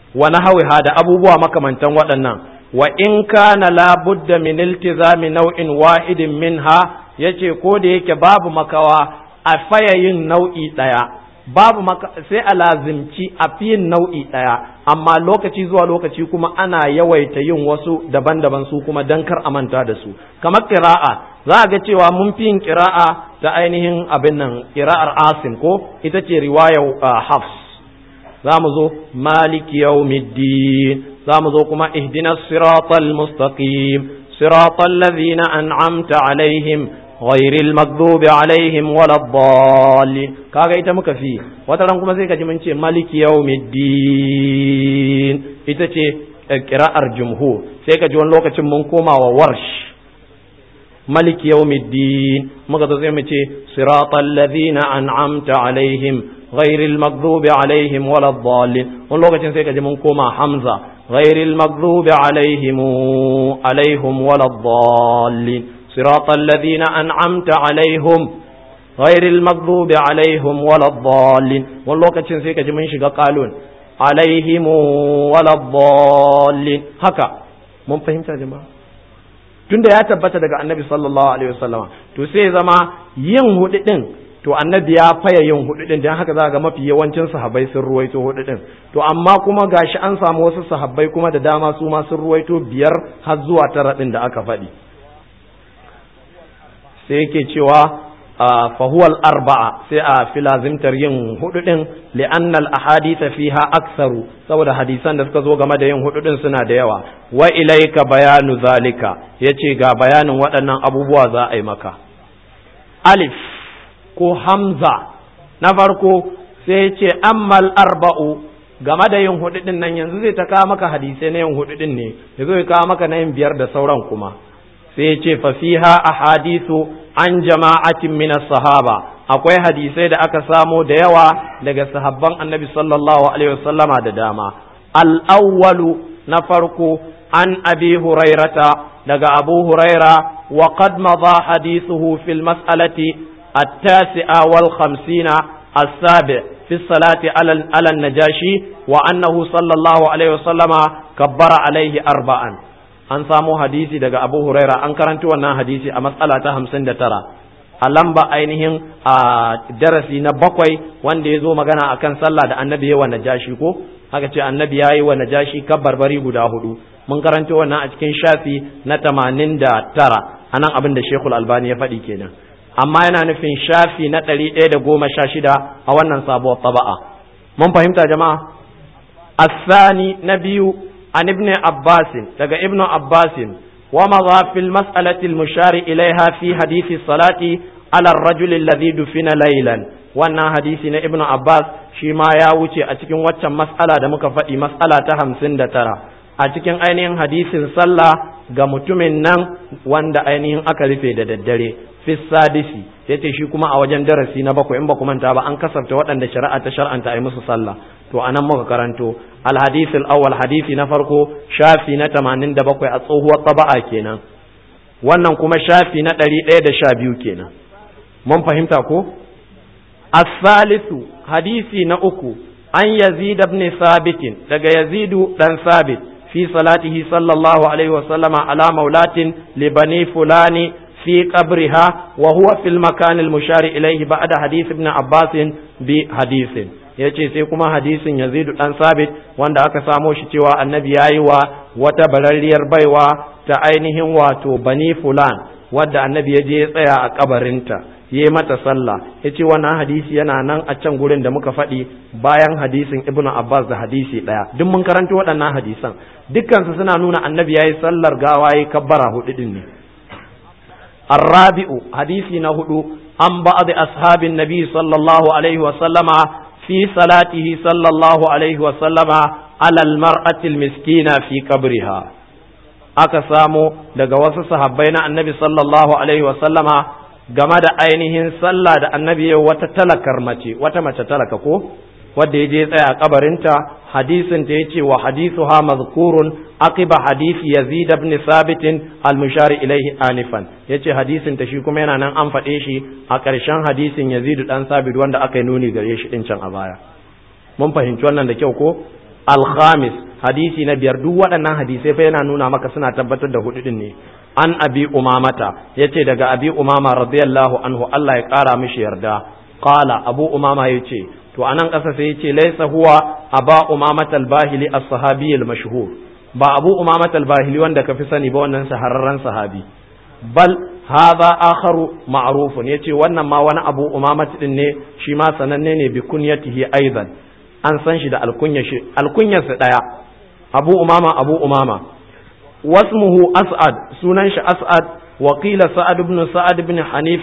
wa nahwiha da abubuwa makamantan waɗannan wa in kana la budda min iltizami naw'in wahidin minha yace ko da yake babu makawa a fayayin nau'i daya babu maka sai a lazimci a fiyin nau'i daya amma lokaci zuwa lokaci kuma ana yawaita yin wasu daban-daban su kuma dan kar a manta da su kamar qira'a za a ga cewa mun fi yin qira'a ta ainihin abin nan qira'ar asim ko ita ce riwayar hafs za mu zo maliki yawmiddin za mu zo kuma ihdinas siratal mustaqim siratal ladhina an'amta alaihim ghairil maghdubi alaihim waladdallin kaga ita muka fi wata ran kuma sai ka ji mun ce maliki yawmiddin ita ce qira'ar jumhur sai ka ji wani lokacin mun koma wa warsh maliki yawmiddin muka zo sai mu ce siratal ladhina an'amta alaihim ghairil maghdubi alaihim waladdallin wani lokacin sai ka ji mun koma hamza ghairil maghdubi alaihim alaihim waladdallin siratal ladhina an'amta alaihim ghairil maghdubi alaihim waladdallin wani lokacin sai ka ji mun shiga qalun alaihim waladdallin haka mun fahimta jama'a tunda ya tabbata daga annabi sallallahu alaihi wasallama to sai zama yin hudu din to annabi ya faya yin hudu din dan haka za ga mafi yawancin sahabbai sun ruwaito hudu din to amma kuma gashi an samu wasu sahabbai kuma da dama su ma sun ruwaito biyar har zuwa tara din da aka faɗi sai yake cewa fahuwal arba'a sai a filazimtar yin hudu din li'annal ahaditha fiha aktsaru saboda hadisan da suka zo game da yin hudu din suna da yawa wa ilaika bayanu zalika yace ga bayanin waɗannan abubuwa za a yi maka alif ko hamza na farko sai ce ammal arba'u game da yin hudu din nan yanzu zai ta kawo maka hadisai na yin hudu din ne ya zo ya kawo maka na yin biyar da sauran kuma sai ce fa fiha ahadithu an jama'atin min sahaba akwai hadisai da aka samo da yawa daga sahabban annabi sallallahu alaihi wasallama da dama al-awwalu na farko an abi hurairata daga abu huraira wa qad madha hadithuhu fil mas'alati at-tasi'a wal khamsina as-sabi' في الصلاة على على النجاشي وأنه صلى الله عليه وسلم كبر عليه أربعا an samo hadisi daga Abu Huraira an karanci wannan hadisi a matsala ta hamsin da tara a lamba ainihin a darasi na bakwai wanda ya zo magana akan sallah da annabi ya wa najashi ko haka ce annabi ya yi wa najashi barbari guda hudu mun karanci wannan a cikin shafi na tamanin da tara a nan abin da Shekul Albani ya faɗi kenan amma yana nufin shafi na ɗari ɗaya da goma sha shida a wannan sabuwar taba'a mun fahimta jama'a الثاني نبي عن ابن عباس daga ابن عباس ومضى في المسألة المشار إليها في حديث الصلاة على الرجل الذي دفن ليلا wannan hadisi na ibnu abbas shi ma ya wuce a cikin waccan mas'ala da muka faɗi mas'ala ta hamsin da tara a cikin ainihin hadisin sallah ga mutumin nan wanda ainihin aka rufe da daddare fi sadisi yace shi kuma a wajen darasi na bakwai in ba ku manta ba an kasafta waɗanda shari'a ta shar'anta a yi musu sallah to anan muka karanto alhadith al-awwal hadisi na farko shafi na 87 a tsohuwar taba'a kenan wannan kuma shafi na 112 kenan mun fahimta ko as-salisu hadisi na uku an yazid ibn sabit daga yazidu dan sabit fi salatihi sallallahu alaihi wa sallama ala maulatin li bani fulani في قبرها وهو في المكان المشار إليه بعد حديث ابن عباس بحديث yace sai kuma hadisin Yazidu dan Sabit wanda aka samo shi cewa annabi yayi wa wata bararriyar baiwa ta ainihin wato Bani Fulan wadda annabi ya je ya tsaya a kabarinta yi mata sallah yace wannan hadisi yana nan a can gurin da muka faɗi bayan hadisin Ibn Abbas da hadisi ɗaya duk mun karanta waɗannan hadisan dukkansu suna nuna annabi yayi sallar gawa yayi kabbara hudu din ne الرابع حديث نهدو عن بعض أصحاب النبي صلى الله عليه وسلم في صلاته صلى الله عليه وسلم على المرأة المسكينة في قبرها aka samu daga wasu sahabbai na annabi sallallahu alaihi wasallama game da ainihin sallah da annabi ya wata talakar mace wata mace talaka ko wadda ya je tsaya a kabarinta hadisin ta yace wa hadithuha mazkurun aqiba hadisi yazid ibn sabit al-mushari ilayhi anifan yace hadisin ta shi kuma yana nan an faɗe shi a ƙarshen hadisin yazid dan sabit wanda aka yi nuni gare shi din can a baya mun fahimci wannan da kyau ko al-khamis hadisi na biyar duk waɗannan hadisai fa yana nuna maka suna tabbatar da hudu din ne an abi umamata yace daga abi umama radiyallahu anhu Allah ya kara mishi yarda qala abu umama yace to anan kasa sai yace laysa huwa aba umamata al-bahili as-sahabi al-mashhur ba abu umamata al-bahili wanda kafi sani ba wannan shahararren sahabi bal hadha akharu ma'rufun yace wannan ma wani abu umamata din ne shi ma sananne ne bi kunyatihi aidan an san shi da alkunya shi alkunyarsa daya abu umama abu umama wasmuhu as'ad sunan shi as'ad wa qila sa'ad ibn sa'ad ibn hanif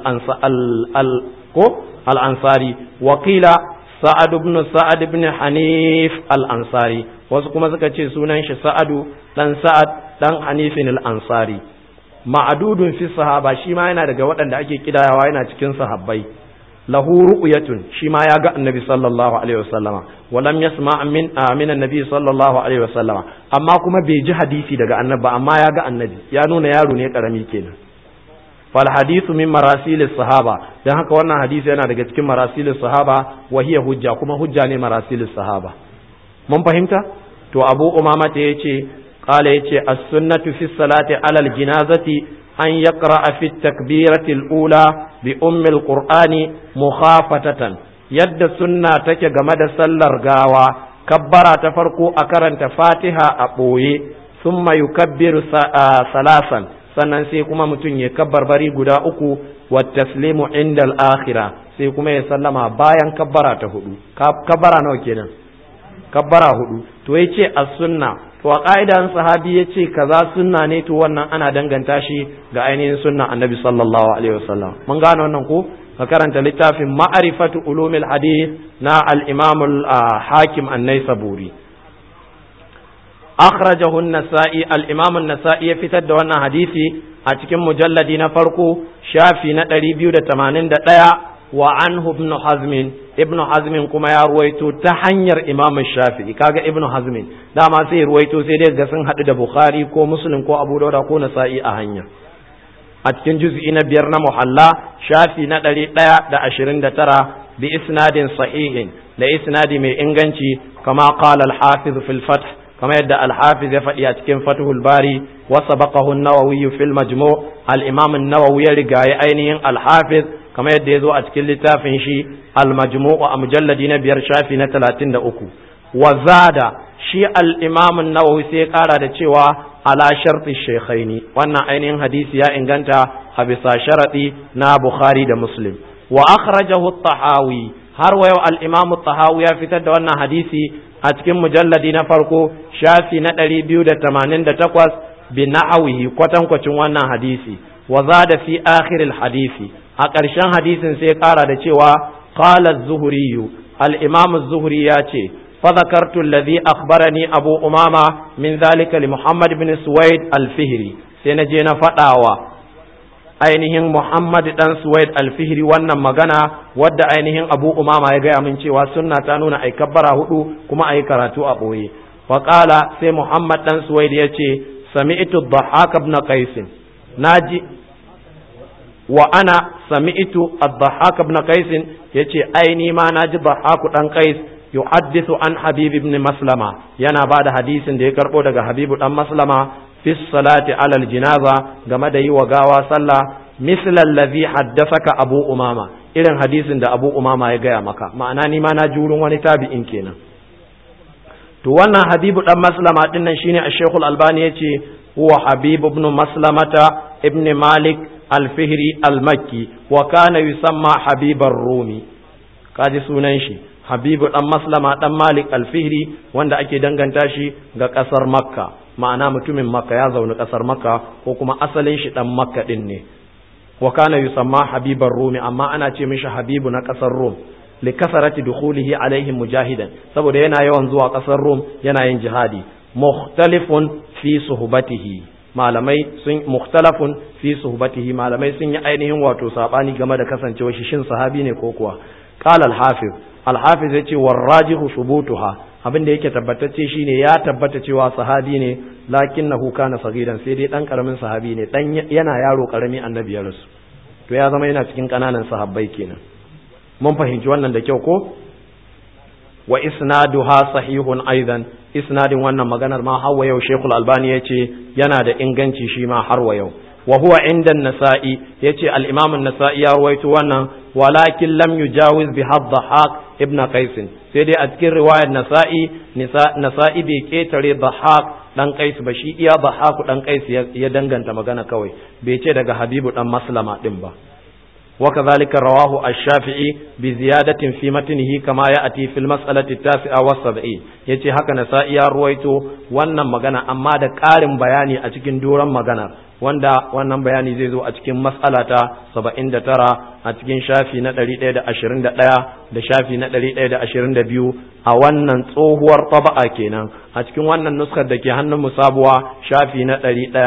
al ko al ansari wa qila sa'ad ibn sa'ad ibn hanif al ansari wasu kuma suka ce sunan shi sa'adu dan sa'ad dan hanif al ansari ma'adudun fi sahaba shi ma yana daga waɗanda ake kidayawa yana cikin sahabbai lahu ru'yatun shi ma ya ga annabi sallallahu alaihi wasallama walam yasma min min annabi sallallahu alaihi wasallama amma kuma bai ji hadisi daga annabi amma ya ga annabi ya nuna yaro ne karami kenan fal hadithu min marasil sahaba dan haka wannan hadisi yana daga cikin marasil sahaba wa hiya hujja kuma hujja ne marasil sahaba mun fahimta to abu umama ta yace qala yace as-sunnatu fi salati ala al-janazati أن يقرأ في التكبيرة الأولى بأم القرآن مخافتة يد سنة تك جمد سلر غاوة كبر تفرقوا أكرن فاتحة أبوي ثم يكبر ثلاثا sannan sai kuma mutum ya kabbar bari guda uku wa taslimu inda al-akhira sai kuma ya sallama bayan kabbara ta hudu kabbara nawa kenan kabbara hudu to yace as-sunna to a ƙa'idan sahabi ya ce kaza sunna ne to wannan ana danganta shi ga ainihin sunna annabi sallallahu alaihi wasallam mun gane wannan ko ka karanta littafin ma'arifatu ulumil hadith na al-imam al-hakim an-naisaburi akhrajahu an-nasa'i al-imam an-nasa'i ya fitar da wannan hadisi a cikin mujalladi na farko shafi na 281 wa anhu ibn hazmin ibn hazmin kuma ya ruwaito ta hanyar imam shafi'i kaga ibn hazmin dama sai ruwaito sai dai ga sun haɗu da bukhari ko muslim ko abu dauda ko nasa'i a hanya a cikin juz'i na biyar na muhalla shafi na ɗari ɗaya da ashirin da tara bi isnadin sahihin da isnadi mai inganci kama qala al-hafiz fil fath kama yadda al-hafiz ya faɗi a cikin fathul bari wa sabaqahu an-nawawi fil majmu' al-imam an-nawawi ya rigaye ainihin al-hafiz kamar yadda ya zo a cikin littafin shi al-majmu'u a mujalladi na biyar shafi na talatin da uku wa zada shi al-imam nawawi sai ya kara da cewa ala sharti shaykhaini wannan ainihin hadisi ya inganta a bisa sharadi na bukhari da muslim wa akhrajahu at-tahawi har wa yau al-imam at-tahawi ya fitar da wannan hadisi a cikin mujalladi na farko shafi na 288 bi na'awihi kwatankwacin wannan hadisi wa zada fi akhir al-hadisi a ƙarshen hadisin sai ƙara da cewa qala az-zuhri al-imam az-zuhri ya ce fa zakartu alladhi akhbarani abu umama min zalika li muhammad ibn suwaid al-fihri sai na je na faɗawa ainihin muhammad dan suwaid al-fihri wannan magana wadda ainihin abu umama ya gaya min cewa sunna ta nuna ai kabbara hudu kuma ai karatu a boye fa qala sai muhammad dan suwaid ya ce sami'tu ad-dhahhak ibn qais naji wa ana sami'tu ad-dhahhak ibn qais yace ai ni ma naji dhahhak dan qais yuhaddithu an habib ibn maslama yana bada hadisin da ya karbo daga habibu dan maslama fi salati ala al-jinaza game da yi wa gawa sallah misl allazi haddathaka abu umama irin hadisin da abu umama ya gaya maka ma'ana ni ma na ji wurin wani tabi'in kenan to wannan habibu dan maslama din nan shine ash-shaykh al-albani yace huwa habib ibn maslamata ibn malik alfihri almakki wa kana yusamma habibar rumi kaji sunan shi habibu dan maslama dan malik alfihri wanda ake danganta shi ga kasar makka ma'ana mutumin makka ya zaune kasar makka ko kuma asalin shi dan makka din ne wa kana yusamma habibar rumi amma ana ce mishi habibu na kasar rum li kasarati dukhulihi alaihim mujahidan saboda yana yawan zuwa kasar rum yana yin jihadi mukhtalifun fi suhbatihi malamai sun mukhtalafun fi suhbatihi malamai sun yi ainihin wato sabani game da kasancewar shi shin sahabi ne ko kuwa qala al-hafiz al-hafiz yace warajihu thubutuha abin da yake tabbatacce shine ya tabbata cewa sahabi ne lakinnahu kana sagiran sai dai dan karamin sahabi ne dan yana yaro karami annabi ya rasu to ya zama yana cikin kananan sahabbai kenan mun fahimci wannan da kyau ko wa isnaduha sahihun aidan isnadin wannan maganar ma har wa yau Sheikhul Albani yace yana da inganci shi ma har wa yau wa huwa inda nasa'i yace al-imam an-nasa'i ya ruwaito wannan walakin lam yujawiz bi hadhaq ibn qais sai dai a cikin riwayar nasa'i nasa'i bai ketare dhahaq dan qais ba shi iya dhahaq dan qais ya danganta magana kawai bai ce daga habibu dan maslama din ba وكذلك رواه الشافعي بزيادة في متنه كما يأتي في المسألة التاسعة والسبعين يتي هكا نسائي رويتو وانا مغانا أما دا قارن بياني أتكين دورا مغانا wanda wannan bayani zai zo a cikin mas'ala ta 79 a cikin shafi na 121 da shafi na 122 a wannan tsohuwar taba'a kenan a cikin wannan nuskar da ke hannun musabuwa shafi na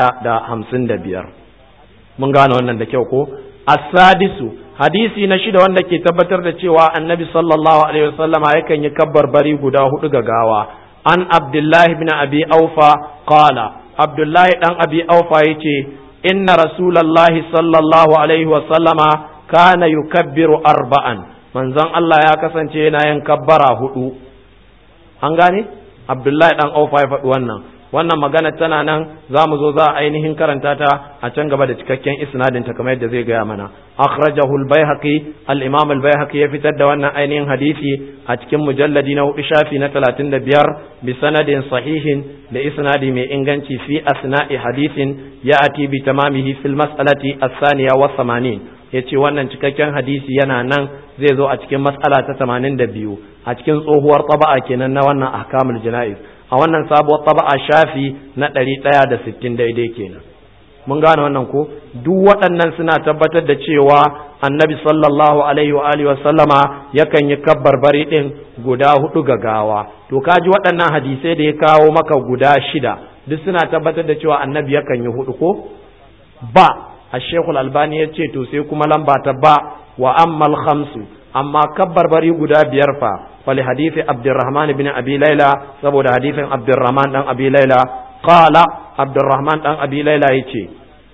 155 mun gane wannan da kyau ko asadisu hadisi na shida wanda ke tabbatar da cewa annabi sallallahu alaihi wasallama yakan yi kabbar bari guda hudu ga gawa an abdullahi ibn abi aufa qala abdullahi dan abi aufa yace inna rasulullahi sallallahu alaihi wasallama kana yukabbiru arba'an manzon Allah ya kasance yana yin kabbara hudu an gane abdullahi dan aufa ya faɗi wannan wannan magana tana nan za mu zo za a ainihin karanta ta a can gaba da cikakken isnadin ta kamar yadda zai gaya mana akhrajahu al-baihaqi al-imam al-baihaqi ya fitar da wannan ainihin hadisi a cikin mujalladi na hudu shafi na 35 bi sanadin sahihin da isnadi mai inganci fi asna'i hadisin ya'ati bi tamamihi fil mas'alati as-saniya wa 80 yace wannan cikakken hadisi yana nan zai zo a cikin mas'ala ta 82 a cikin tsohuwar taba'a kenan na wannan ahkamul jana'iz a wannan sabuwar taba'a shafi na ɗari ɗaya da sittin daidai kenan mun gane wannan ko duk waɗannan suna tabbatar da cewa annabi sallallahu alaihi wa alihi sallama yakan yi kabbar bari ɗin guda hudu ga gawa to kaji waɗannan hadisai da ya kawo maka guda shida duk suna tabbatar da cewa annabi yakan yi hudu ko ba a shekul albani ya ce to sai kuma lamba ta ba wa ammal khamsu amma kabbar bari guda biyar fa fali hadisi abdurrahman bin abi laila saboda hadisin abdurrahman dan abi laila qala abdurrahman dan abi laila yace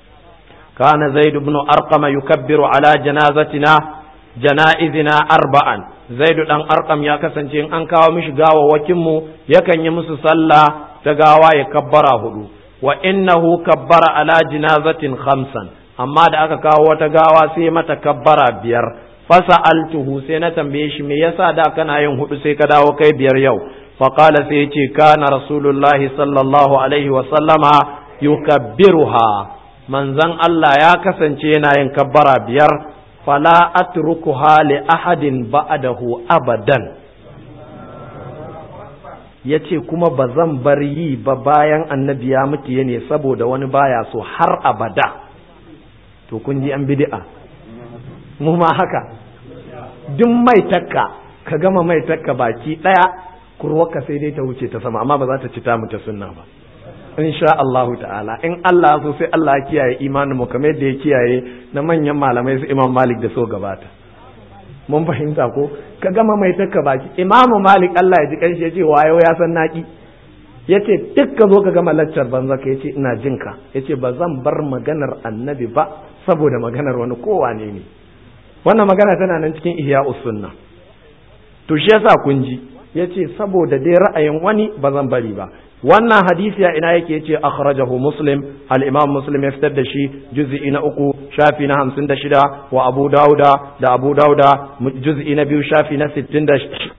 kana zaid ibn arqam yukabbiru ala janazatina janaizina arba'an zaid dan arqam ya kasance in an kawo mishi gawawakin mu yakan yi musu sallah ta gawa ya kabbara hudu wa innahu kabbara ala janazatin khamsan amma da aka kawo wata gawa sai mata kabbara biyar fasa altuhu sai na tambaye shi me yasa da kana yin hudu sai ka dawo kai biyar yau faqala sai yace kana rasulullahi sallallahu alaihi wa sallama yukabbiruha manzon Allah ya kasance yana yin kabbara biyar fala atrukuha li ahadin ba'dahu abadan yace kuma ba zan bar yi ba bayan annabi ya mutu ne saboda wani baya so har abada to kun ji an bid'a mu ma haka duk mai takka ka gama mai takka baki daya kurwarka sai dai ta wuce ta sama amma ba za ta ci ta mu ta sunna ba insha Allahu ta'ala in Allah so sai Allah ya kiyaye imanin mu kamar yadda ya kiyaye na manyan malamai su Imam Malik da so gabata mun fahimta ko ka gama mai takka baki Imam Malik Allah ya ji kanshi ya ce wayo ya san naki yace duk ka zo ka gama laccar banza ka yace ina jinka yace ba zan bar maganar annabi ba saboda maganar wani kowane ne wannan magana tana nan cikin ihya sunna to shi yasa kun ji yace saboda dai ra'ayin wani ba zan bari ba wannan hadisi ya ina yake yace akhrajahu muslim al imam muslim ya fitar da shi juz'i na uku shafi na hamsin da shida wa abu dauda da abu dauda juz'i na biyu shafi na sittin da